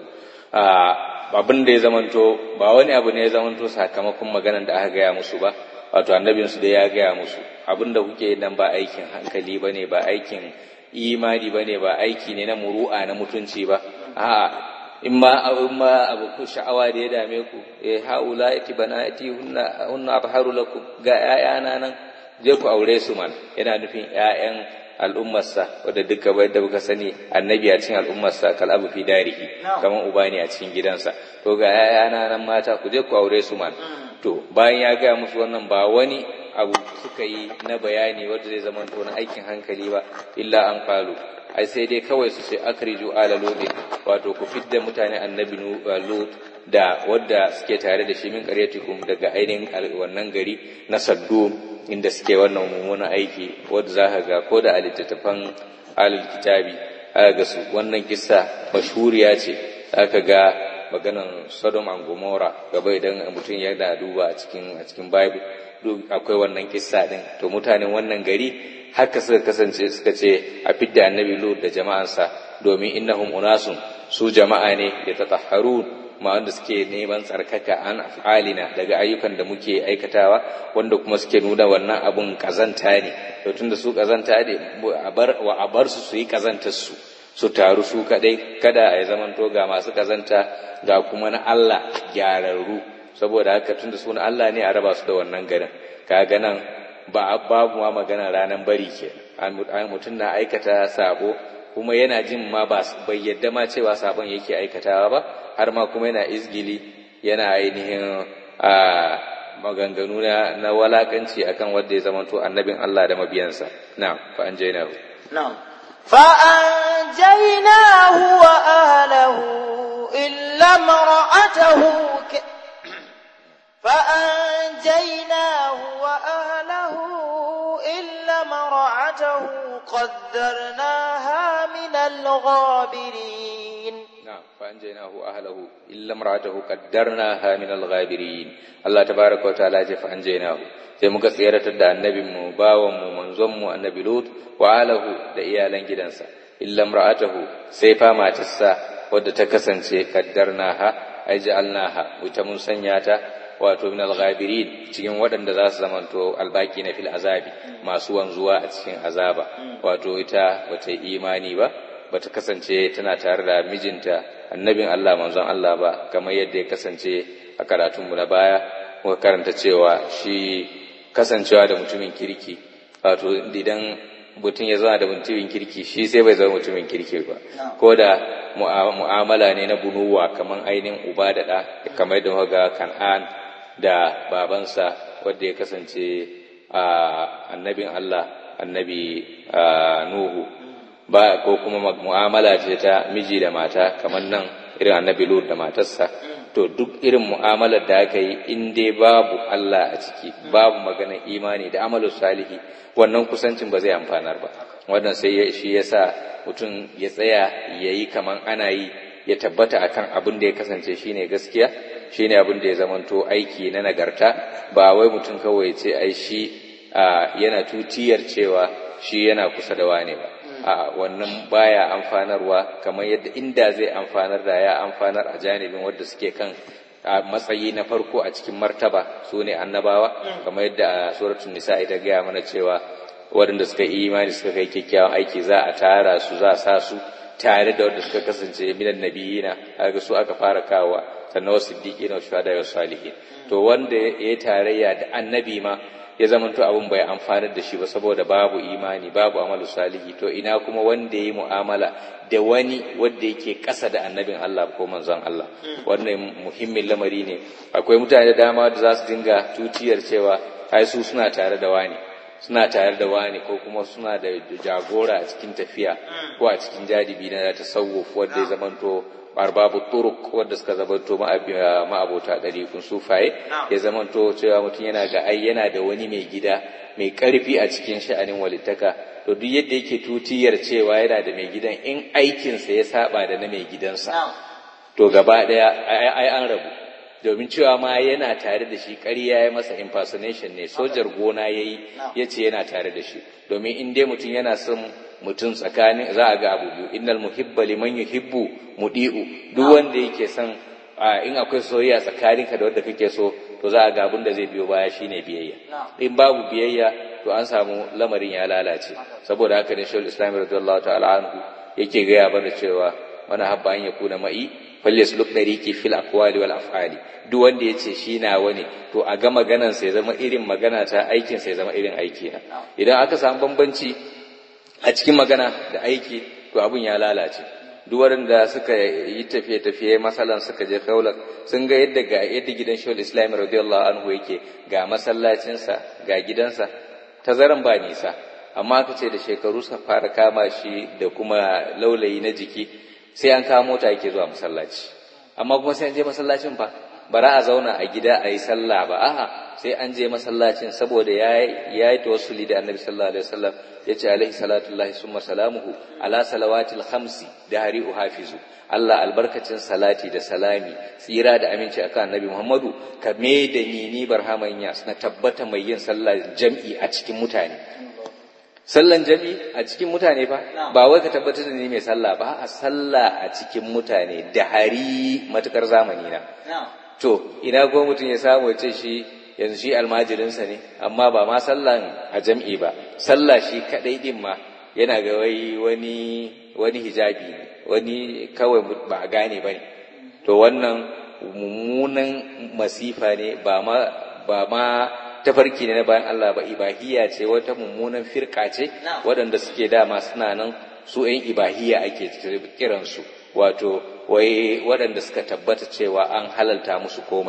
abin da ya zamanto ba wani abu ne ya zamanto sakamakon maganar da aka gaya musu ba wato annabinsu da ya gaya musu abin da kuke nan ba aikin hankali ba ne ba aikin imani ba ne ba aiki ne na muru'a na mutunci ba a'a in ma in ma abu ku sha'awa da ya dame ku eh haula iti banati hunna hunna abharu lakum ga 'ya'yana nan je ku aure su man yana nufin 'ya'yan al'ummarsa wadda duka bai da kuka sani annabi a cikin al'ummarsa kal abu fi darihi kaman uba ne a cikin gidansa to ga 'ya'yana nan mata ku je ku aure su man to bayan ya gaya musu wannan ba wani abu suka yi na bayani wanda zai zama to na aikin hankali ba illa an kalu ai sai dai kawai su ce akriju ala ludi wato ku fidda mutane annabi lut da wadda suke tare da shi min qaryatikum daga ainihin wannan gari na saddu inda suke wannan mummunan aiki wadda za ka ga ko da a littattafan alil kitabi aka ga su wannan kissa mashhuriya ce aka ga maganan Sodom and Gomorrah gaba idan mutum yana duba a cikin a cikin Bible duk akwai wannan kissa din to mutanen wannan gari haka suka kasance suka ce a fidda annabi Lut da jama'ansa domin innahum unasun su jama'a ne da tatahharun ma wanda suke neman tsarkaka an af'alina daga ayyukan da muke aikatawa wanda kuma suke nuna wannan abun kazanta ne to tunda su kazanta ne a bar wa a bar su su yi kazantar su su taru su kadai kada a zamanto ga masu kazanta ga kuma na Allah gyararru saboda haka tunda su na Allah ne a raba su da wannan garin kaga nan ba babu ma magana ranan bari ke mutum na aikata sabo kuma yana jin ma ba bai yadda ma cewa sabon yake aikatawa ba har ma kuma yana izgili yana ainihin a maganganu na, na walakanci akan wanda ya zamanto annabin Allah da mabiyansa na'am fa an jaina نعم فأنجيناه وأهله إلا امرأته ك... فأنجيناه وأهله إلا امرأته قدرناها من الغابرين نعم فأنجيناه أهله إلا امرأته قدرناها من الغابرين الله تبارك وتعالى فأنجيناه sai muka tseratar da annabinmu bawanmu manzonmu annabi Lut wa alahu da iyalan gidansa illa imra'atahu sai fa matarsa wadda ta kasance kaddarnaha ai ja'alnaha wata mun sanya ta wato min al-ghabirin cikin waɗanda za su zamanto albaki na fil azabi masu wanzuwa a cikin azaba wato ita bata yi imani ba bata kasance tana tare da mijinta annabin Allah manzon Allah ba kamar yadda ya kasance a karatunmu na baya muka karanta cewa shi kasancewa da mutumin kirki wato idan mutum ya zama da mutumin kirki shi sai bai zama mutumin kirki ba ko da mu'amala ne na bunuwa kamar ainihin uba da ɗa kamar yadda muka ga kan'an da babansa wanda ya kasance annabin Allah annabi Nuhu ba ko kuma mu'amala ce ta miji da mata kamar nan irin annabi Lut da matarsa to duk irin mu'amalar da aka yi in dai babu Allah a ciki babu maganar imani da amalu salihi wannan kusancin ba zai amfanar ba wannan sai shi yasa mutum ya tsaya ya yi kaman ana yi ya tabbata akan abin da ya kasance shine gaskiya shine abin da ya zamanto aiki na nagarta ba wai mutum kawai ce ai shi yana tutiyar cewa shi yana kusa da wane ba a wannan baya amfanarwa kamar yadda inda zai amfanar da ya amfanar a janibin wadda suke kan a matsayi na farko a cikin martaba su ne annabawa kamar yadda a suratul nisa ita gaya mana cewa waɗanda suka yi imani suka kai kyakkyawan aiki za a tara su za a sa su tare da wanda suka kasance minan nabiyina kaga su aka fara kawa sannan wasu siddiqina wa shuhada wa salihin to wanda ya tarayya da annabi ma ya zamanto abin bai amfanar da shi ba saboda babu imani babu amalu salihi to ina kuma wanda ya yi mu'amala da wani wanda yake ƙasa da annabin Allah ko manzon Allah wannan muhimmin lamari ne akwai mutane da dama da za su dinga tutiyar cewa ai su suna tare da wani suna tare da wani ko kuma suna da jagora a cikin tafiya ko a cikin jadibi na tasawuf wanda ya zamanto arbabu turuk wanda suka zamanto ma'abota ɗariƙun sufaye ya zamanto cewa mutum yana ga ai yana da wani mai gida mai ƙarfi a cikin sha'anin walittaka to duk yadda yake tutiyar cewa yana da mai gidan in aikinsa ya saba da na mai gidansa to gaba ɗaya ai an rabu domin cewa ma yana tare da shi ƙarya ya masa impersonation ne sojar gona ya yi ya ce yana tare da shi domin in dai mutum yana son mutum tsakanin za a ga abu biyu innal muhibba liman yuhibbu mudi'u duk wanda yake son in akwai soyayya tsakaninka da wanda kake so to za a ga abin da zai biyo baya shine biyayya in babu biyayya to an samu lamarin ya lalace saboda haka ne shawul islam radiyallahu ta'ala anhu yake gaya bana cewa wani habba an yakuna ma'i falyasluk dariki fil aqwali wal af'ali duk wanda yace shi na wani to a ga maganan sa ya zama irin magana ta aikin sa ya zama irin aiki na idan aka samu bambanci a cikin magana da aiki to abun ya lalace duk waɗanda suka yi tafiye-tafiye masalan suka je kaular sun ga yadda ga yadda gidan shawul islami radiyallahu anhu yake ga masallacinsa ga gidansa tazaran ba nisa amma aka ce da shekaru suka fara kama shi da kuma laulayi na jiki sai an kawo mota yake zuwa masallaci amma kuma sai an je masallacin fa bara a zauna a gida a yi sallah ba a'a sai an je masallacin saboda ya yi tawassuli da annabi sallallahu alaihi wasallam ya ce alaihi salatullahi summa salamuhu ala salawatil khamsi da hari hafizu Allah albarkacin salati da salami tsira da aminci akan annabi Muhammadu ka me da ni ni barhamanya na tabbata mai yin sallah jam'i a cikin mutane sallan jam'i a cikin mutane fa ba wai ka tabbatar da ni mai sallah ba a sallah a cikin mutane da hari matukar zamani na to ina go mutum ya samu ya ce shi yanzu shi almajirinsa ne amma ba ma sallan a jam'i ba sallah shi kadai din ma yana ga wai wani wani hijabi ne wani kawai ba a gane ba ne to wannan mummunan masifa ne ba ma ba ma tafarki ne na bayan Allah ba ibahiya ce wata mummunan firka ce waɗanda suke dama suna nan su ‘yan ibahiya ake kiransu wato wai waɗanda suka tabbata cewa an halalta musu komai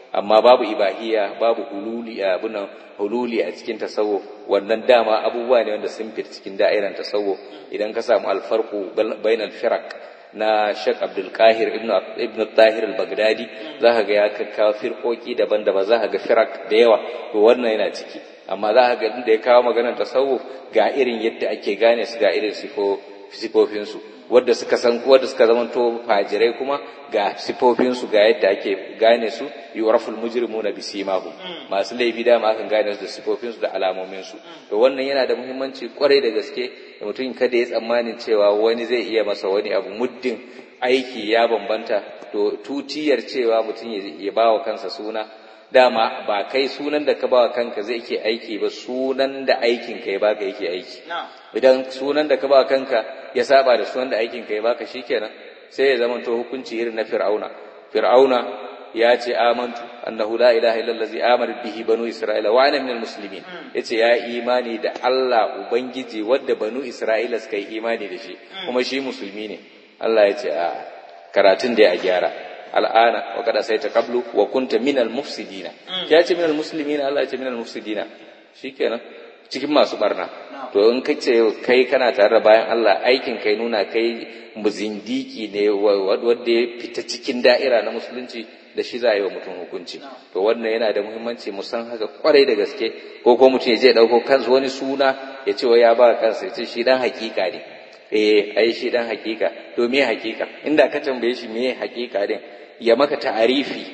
amma babu ibahiya babu hululi abunan hululi a cikin tasawuf wannan dama abubuwa ne wanda sun fita cikin da'iran tasawuf idan ka samu alfarqu bainal firaq na Sheikh Abdul Qahir ibn ibn Tahir al-Baghdadi zaka ga ya kakkawo firkoki daban-daban zaka ga firaq da yawa to wannan yana ciki amma zaka ga inda ya kawo maganar tasawuf ga irin yadda ake gane su ga irin sifo sifofinsu wadda suka san wadda suka zamanto fajirai kuma ga sifofinsu ga yadda ake gane su yuraful mujrimuna bisimahum masu laifi da ma kan gane su da sifofinsu da alamominsu to wannan yana da muhimmanci kwarai da gaske da mutum kada ya tsammanin cewa wani zai iya masa wani abu muddin aiki ya bambanta to tutiyar cewa mutum ya ba wa kansa suna dama ba kai sunan da ka ba wa kanka zai ke aiki ba sunan da aikin ka ya baka yake aiki idan sunan da ka ba kanka ya saba da sunan da aikin ka ya baka shikenan sai ya zama to hukunci irin na fir'auna fir'auna ya ce amantu annahu la ilaha illa allazi amara bihi banu isra'ila wa ana minal muslimin yace ya imani da Allah ubangiji wanda banu isra'ila suka yi imani da shi kuma shi musulmi ne Allah ya ce a karatun da ya gyara al'ana wa kada sai ta qablu wa kunta minal mufsidina ya ce minal muslimina Allah ya ce minal mufsidina shikenan cikin masu barna to in ka ce kai kana tare da bayan Allah aikin kai nuna kai muzindiki ne wanda ya fita cikin da'ira na musulunci da shi za a yi wa mutum hukunci to wannan yana da muhimmanci mu san haka kwarai da gaske ko ko mutum ya je dauko kansa wani suna ya ce wai ya ba kansa ya ce shi dan hakika ne eh ai shi dan hakika to me hakika inda ka tambaye shi me hakika din ya maka ta'arifi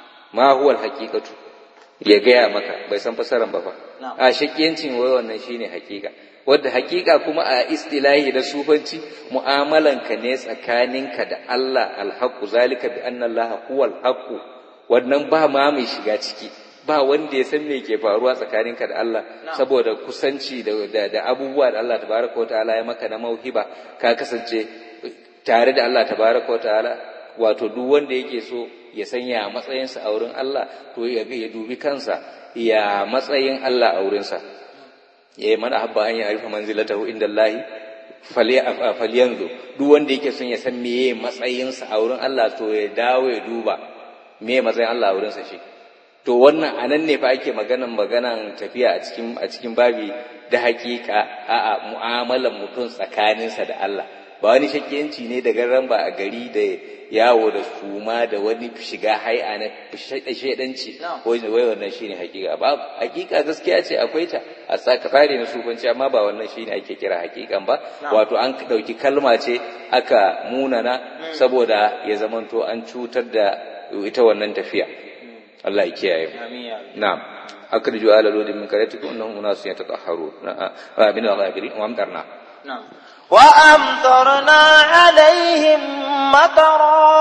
ma huwa al-haqiqatu ya gaya maka bai san fasaran ba fa a shakiyancin wai wannan shine hakika wadda hakika kuma a istilahi da sufanci mu'amalanka ne tsakaninka da Allah alhaqu zalika bi anna Allah huwa alhaqu wannan ba ma mai shiga ciki ba wanda ya san me ke faruwa tsakaninka da Allah saboda kusanci da, da, abubuwa da Allah tabaraka wataala ya maka na mauhiba ka kasance tare da Allah tabaraka wataala wato duk wanda yake so ya sanya matsayinsa a wurin Allah to ya dubi kansa ya matsayin Allah a wurinsa ya yi mana habba an yi arifa manzilatahu inda Allahi falyanzu duk wanda yake son ya san meye matsayinsa a wurin Allah to ya dawo ya duba meye matsayin Allah a wurinsa shi to wannan anan ne fa ake maganan maganan tafiya a cikin a cikin babi da hakika a'a mu'amalan mutum tsakaninsa da Allah ba wani shakiyanci ne da garan ba a gari da yawo da suma da wani shiga hai'a na shaidanci wai wannan shine hakika ba hakika gaskiya ce akwai ta a tsari na sufanci amma ba wannan shine ake kira hakikan ba wato an dauki kalma ce aka munana saboda ya zamanto an cutar da ita wannan tafiya Allah ya kiyaye na'am akriju ala ludin min karatikum innahum unasun yatatahharun na'am min al-ghabirin wa amtarna na'am وأمطرنا عليهم مطرا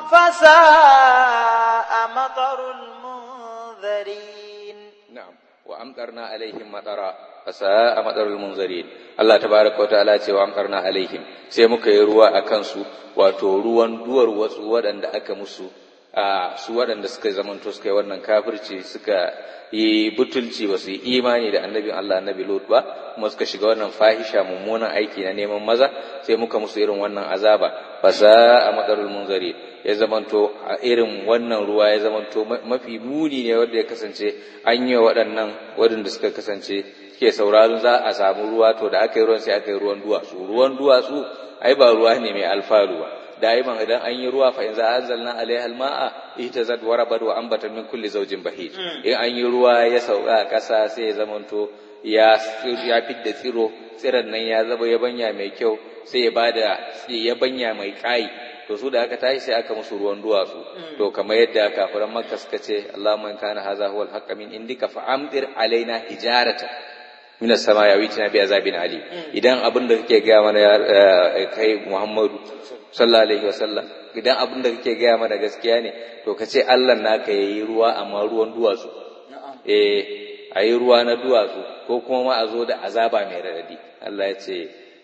فساء مطر المنذرين نعم وأمطرنا عليهم مطرا فساء مطر المنذرين الله تبارك وتعالى ce wa amtarna alaihim sai muka yi ruwa a kansu wato ruwan duwar wasu waɗanda aka musu a su waɗanda suka zamanto suka yi wannan kafirci suka yi butulci ba su yi imani da annabin Allah annabi Lut ba kuma suka shiga wannan fahisha mummunan aiki na neman maza sai muka musu irin wannan azaba fasa a madarul munzari ya zamanto a irin wannan ruwa ya zamanto mafi muni ne wanda ya kasance an yi waɗannan waɗanda suka kasance ke sauraron za a samu ruwa to da aka yi ruwan sai aka yi ruwan duwatsu ruwan duwatsu ai ba ruwa ne mai alfaru ba da'iman idan an yi ruwa fa in za anzalna alaiha alma'a ihtazat wa rabat wa ambata min kulli zawjin bahij in an yi ruwa ya sauka a ƙasa sai ya zamanto ya ya fidda tsiro tsiron nan ya zaba yabanya mai kyau sai ya bada yabanya mai kai to su da aka tashi sai aka musu ruwan duwatsu to kamar yadda kafiran makka suka ce Allahumma in kana hadha huwa al min indika fa amdir alaina hijarata min as-sama ya witina bi azabin ali idan abin da kake ga mana kai Muhammadu sallallahu alaihi wasallam idan abin da kake gaya mana gaskiya ne to ka ce Allah naka yayi ruwa amma ruwan duwatsu eh ayi ruwa na duwatsu ko kuma ma a zo da azaba mai radadi Allah ya ce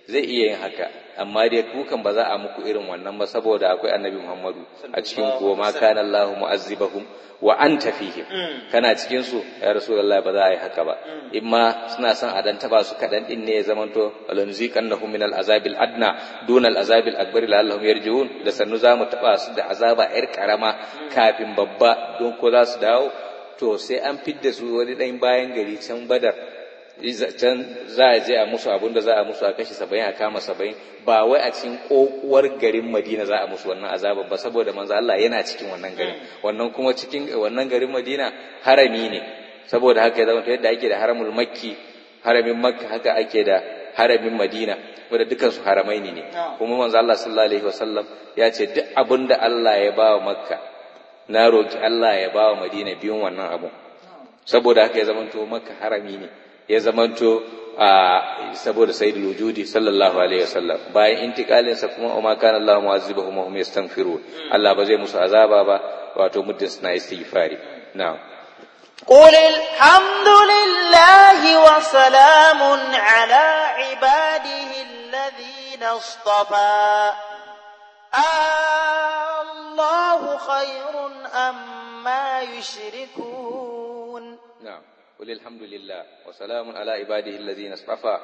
zai iya yin haka amma dai kukan ba za a muku irin wannan ba saboda akwai annabi Muhammadu a cikin ku ma kana Allahu mu'azzibahum wa anta fihim kana cikin su ya rasulullahi ba za a yi haka ba in ma suna son a dan taba su kadan din ne ya zamanto alanziqannahum min al'azabil adna duna al'azabil akbar la'allahum yarji'un da sannu za mu taba su da azaba yar karama kafin babba don ko za su dawo to sai an fidda su wani dan bayan gari can badar can za a je a musu abin da za a musu a kashe saba'in a kama saba'in ba wai a cikin kokuwar garin madina za a musu wannan azaban ba saboda manzo Allah yana cikin wannan garin wannan kuma cikin wannan garin madina harami ne saboda haka ya zama yadda ake da haramul makki haramin makka haka ake da haramin madina wanda dukan su haramai ne kuma manzo Allah sallallahu alaihi wasallam ya ce duk abin da Allah ya ba wa makka na roki Allah ya ba wa madina biyun wannan abun saboda haka ya zamanto makka harami ne ya zamanto a saboda sayyidul wujudi sallallahu alaihi wasallam bayan intikalin sa kuma umma kana Allah mu'azzibahum wa hum yastaghfirun Allah ba zai musu azaba ba wato muddin suna istighfari na'am قل الحمد لله وسلام على عباده الذين اصطفى الله خير أما يشركون نعم قل الحمد لله وسلام على عباده الذين اصطفى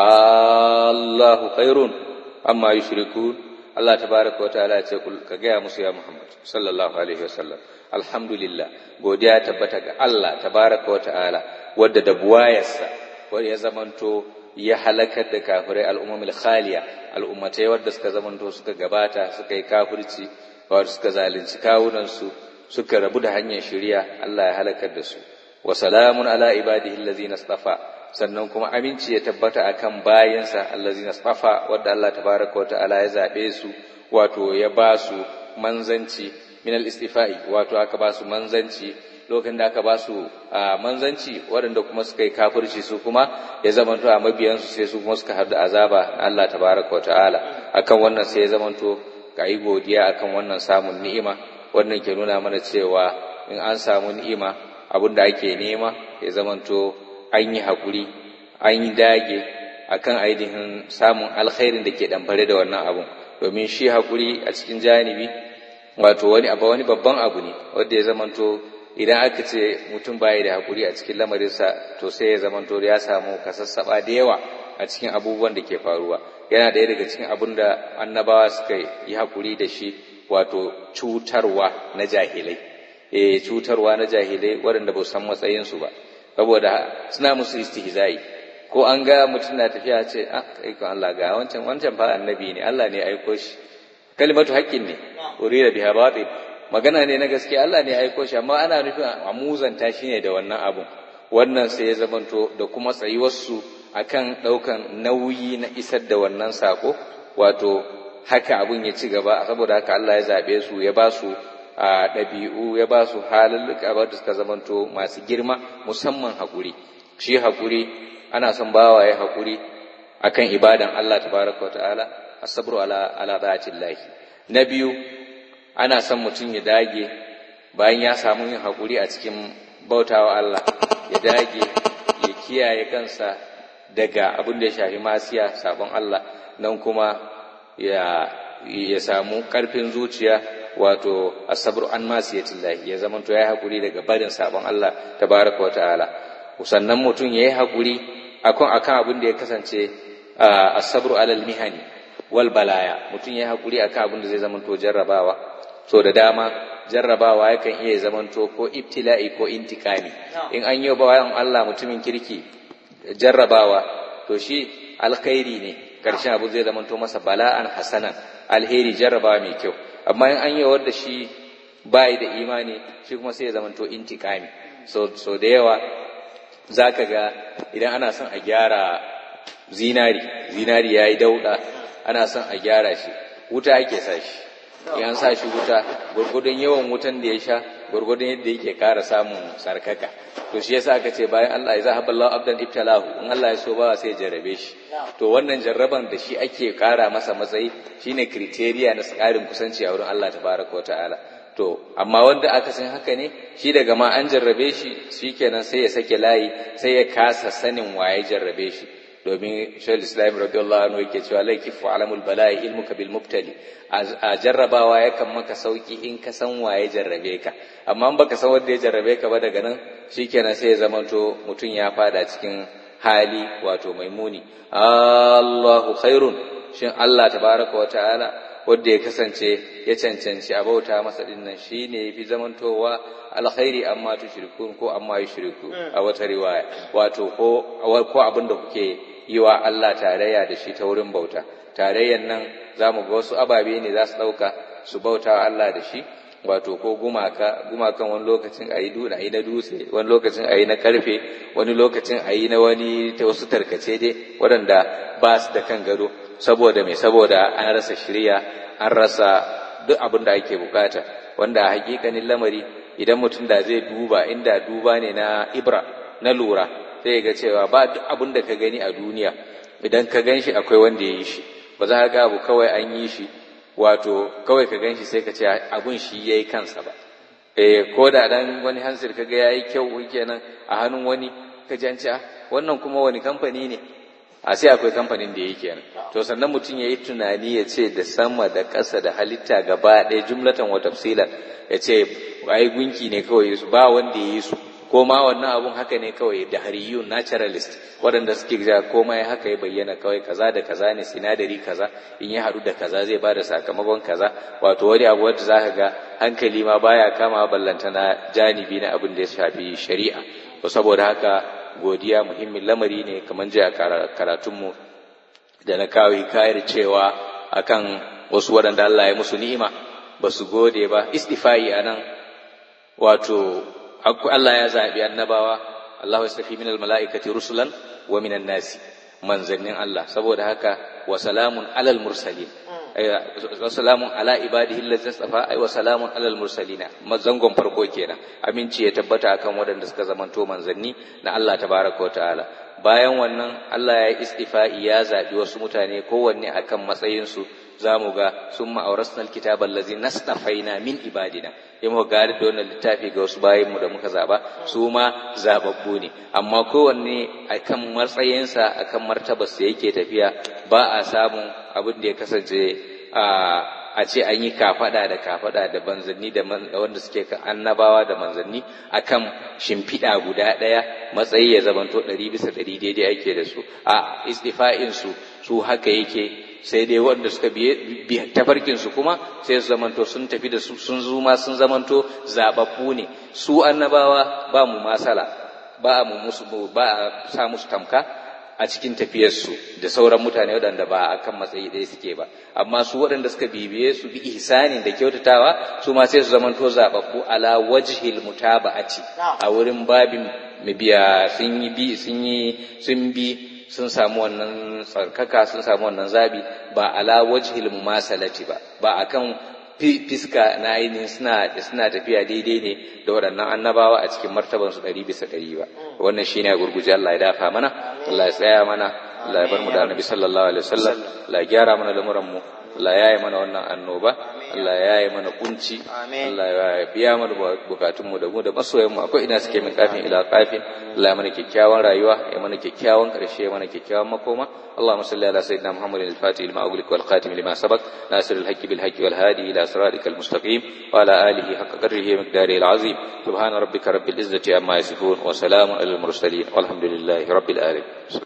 الله خير أما يشركون Allah tabaraka wa ta'ala ce ka gaya musu ya Muhammad sallallahu alaihi wasallam alhamdulillah godiya tabbata ga Allah tabaraka wa ta'ala wadda da buwayarsa wanda ya zamanto ya halakar da kafirai al'ummul khaliya al'ummatai wadda suka zamanto suka gabata suka yi kafirci wadda suka zalunci kawunansu suka rabu da hanyar shari'a Allah ya halakar da su wa salamun ala ibadihi allazina istafa sannan kuma aminci ya tabbata akan bayansa allazina istafa wadda Allah tabaraka wata'ala ya zabe su wato ya ba su manzanci min al-istifai wato aka ba su manzanci lokacin da aka ba su manzanci waɗanda kuma suka yi kafirci su kuma ya zamanto a mabiyansu sai su kuma suka haɗu azaba na Allah tabaraka wata'ala akan wannan sai ya zamanto ka yi godiya akan wannan samun ni'ima wannan ke nuna mana cewa in an samu ni'ima abin da ake nema ya zamanto an yi haƙuri an yi dage akan ainihin samun alkhairin da ke ɗamfare da wannan abun domin shi haƙuri a cikin janibi wato wani abu wani babban abu ne wanda ya zamanto idan aka ce mutum baya da haƙuri a cikin lamarinsa to sai ya zamanto ya samu kasassaɓa da yawa a cikin abubuwan da ke faruwa yana ɗaya daga cikin abun da annabawa suka yi haƙuri da shi wato cutarwa na jahilai eh cutarwa na jahilai waɗanda ba su san matsayinsu ba saboda suna musu istihza'i ko an ga mutum na tafiya ce ah kai ko Allah ga wancan wancan fa annabi ne Allah ne ya aiko shi kalimatu haqqin ne urida biha batil magana ne na gaskiya Allah ne ya aiko shi amma ana nufin a muzanta shi ne da wannan abun wannan sai ya zamanto da kuma tsayuwarsu akan ɗaukan nauyi na isar da wannan sako wato haka abun ya ci gaba saboda haka Allah ya zaɓe su ya ba su a ɗabi'u ya ba su halulluka ba da suka zamanto masu girma musamman haƙuri shi haƙuri ana son bawa ya haƙuri akan ibadan Allah tabaraka wa ta'ala asabru ala ala lahi na biyu ana son mutum ya dage bayan ya samu yin haƙuri a cikin bautawa Allah ya dage ya kiyaye kansa daga abin da ya shafi masiya sabon Allah nan kuma ya ya samu ƙarfin zuciya wato asabru an masiyatillahi ya zama to yayi hakuri daga barin sabon Allah tabaraka wa ta'ala sannan mutum yayi hakuri akan akan abin da ya kasance asabru alal mihani wal balaya mutum yayi hakuri akan abin da zai zama to jarrabawa so da dama jarrabawa yakan iya zaman to ko ibtila'i ko intikami in an yi bayan Allah mutumin kirki jarrabawa to shi alkhairi ne karshen abu zai zama to masa bala'an hasanan alheri jarrabawa mai kyau amma in an yi wadda shi bayi da imani shi kuma sai ya zama to intikami so, so da yawa za ka ga idan ana son a gyara zinari zinari ya yi dauɗa ana son a gyara shi wuta ake sa shi in an sa shi wuta gwargwadon yawan wutan da ya sha gwargwadon yadda yake kara samun sarkaka to shi yasa aka ce bayan Allah ya zahaba Allah abdan ibtalahu in Allah ya so ba sai ya jarrabe shi to wannan jarraban da shi ake kara masa matsayi shine criteria na tsarin kusanci a wurin Allah tabaraka wa ta'ala to amma wanda aka san haka ne shi daga ma an jarrabe shi shikenan sai ya sake layi sai ya kasa sanin waye jarrabe shi domin shaykhul islam radiyallahu anhu yake cewa la kifu alamul bala'i ilmuka bil mubtali a jarrabawa yakan maka sauki in ka san waye jarrabe ka amma in baka san wanda ya jarrabe ka ba daga nan shikenan sai ya zamanto mutum ya fada cikin hali wato maimuni Allahu khairun shin Allah tabaraka wa ta'ala wanda ya kasance ya cancanci a bauta masa dinnan shine yafi zamantowa alkhairi amma tushrikun ko amma yushriku a wata riwaya wato ko ko abinda kuke yi wa Allah tarayya da shi ta wurin bauta tarayyan nan zamu ga wasu ababe ne za su dauka su bauta wa Allah da shi wato ko gumaka gumakan wani lokacin ayi duna ayi na dutse wani lokacin ayi na karfe wani lokacin ayi na wani ta wasu tarkace dai waɗanda ba su da kan gado saboda mai saboda an rasa shirya an rasa duk abin da ake bukata wanda a hakikanin lamari idan mutum da zai duba inda duba ne na ibra na lura sai ga cewa ba duk abin da ka gani a duniya idan ka gan shi akwai wanda ya yi shi ba za ka ga abu kawai an yi shi wato kawai ka gan shi sai ka ce abun shi ya yi kansa ba eh ko da dan wani hansir ka ga ya yi kyau kenan a hannun wani ka ji an ce wannan kuma wani kamfani ne a sai akwai kamfanin da yake kenan to sannan mutum ya yi tunani ya ce da sama da ƙasa da halitta gaba ɗaya jumlatan wa tafsilan ya ce ai gunki ne kawai su ba wanda ya yi su ko ma wannan abun haka ne kawai da hariyun naturalist waɗanda suke ja komai haka ya bayyana kawai kaza da kaza ne sinadari kaza in ya haɗu da kaza zai ba da sakamakon kaza wato wani abu wanda za ka ga hankali ma baya kama ballanta na janibi na abin da ya shafi shari'a to saboda haka godiya muhimmin lamari ne kamar jiya karatunmu da na kawai kayar cewa akan wasu waɗanda Allah ya musu ni'ima ba su gode ba istifa'i a nan wato Allah ya zaɓi annabawa Allah ya safi minal mala'ikati rusulan wa minan nasi manzannin Allah saboda haka wa salamun alal mursalin wa salamun ala ibadihi allazina safa ay wa salamun alal mursalina mazangon farko kenan aminci ya tabbata akan waɗanda suka zamanto manzanni na Allah tabaraka wa ta'ala bayan wannan Allah ya istifa'i ya zaɓi wasu mutane kowanne akan matsayinsu za mu ga sun ma'aurasna alkitab allazi nastafaina min ibadina ya mu gari da wannan littafi ga wasu bayanmu da muka zaba su ma zababbu ne amma kowanne akan matsayinsa akan martabarsa yake tafiya ba a samun abin da ya kasance a a ce an yi kafada da kafada da manzanni da wanda suke kan annabawa da manzanni akan shimfiɗa guda ɗaya matsayi ya zamanto ɗari bisa ɗari daidai ake da su a istifa'in su su haka yake sai dai wanda suka biye tafarkin su kuma sai su zamanto sun tafi da su sun zuma sun zamanto zababbu ne su annabawa ba mu masala ba mu musu ba a sa musu tamka a cikin tafiyarsu da sauran mutane waɗanda ba a kan matsayi ɗaya suke ba amma su waɗanda suka bibiye su bi ihsanin da kyautatawa su ma sai su zamanto zaɓaɓɓu ala wajhil mutaba'ati a wurin babin mabiya sun yi bi sun yi sun bi sun samu wannan tsarkaka sun samu wannan zabi ba ala wajhil mumasalati ba ba akan fiska na ainihin suna suna tafiya daidai ne da waɗannan annabawa a cikin martaban su ɗari bisa ɗari ba wannan shine a gurguje Allah ya dafa mana Allah ya tsaya mana Allah ya bar mu da Annabi sallallahu alaihi wasallam Allah ya gyara mana lamuran mu Allah ya yi mana wannan annoba Allah ya yi mana kunci Allah ya biya mana bukatun mu da mu da masoyan mu akwai ina suke min kafin ila kafin Allah ya mana kyakkyawan rayuwa ya mana kyakkyawan karshe ya mana kyakkyawan makoma اللهم صل على سيدنا محمد الفاتح لما أغلق والخاتم لما سبق ناصر الحق بالحق والهادي إلى صراطك المستقيم وعلى آله حق قدره ومقداره العظيم سبحان ربك رب العزة عما يصفون وسلام على المرسلين والحمد لله رب العالمين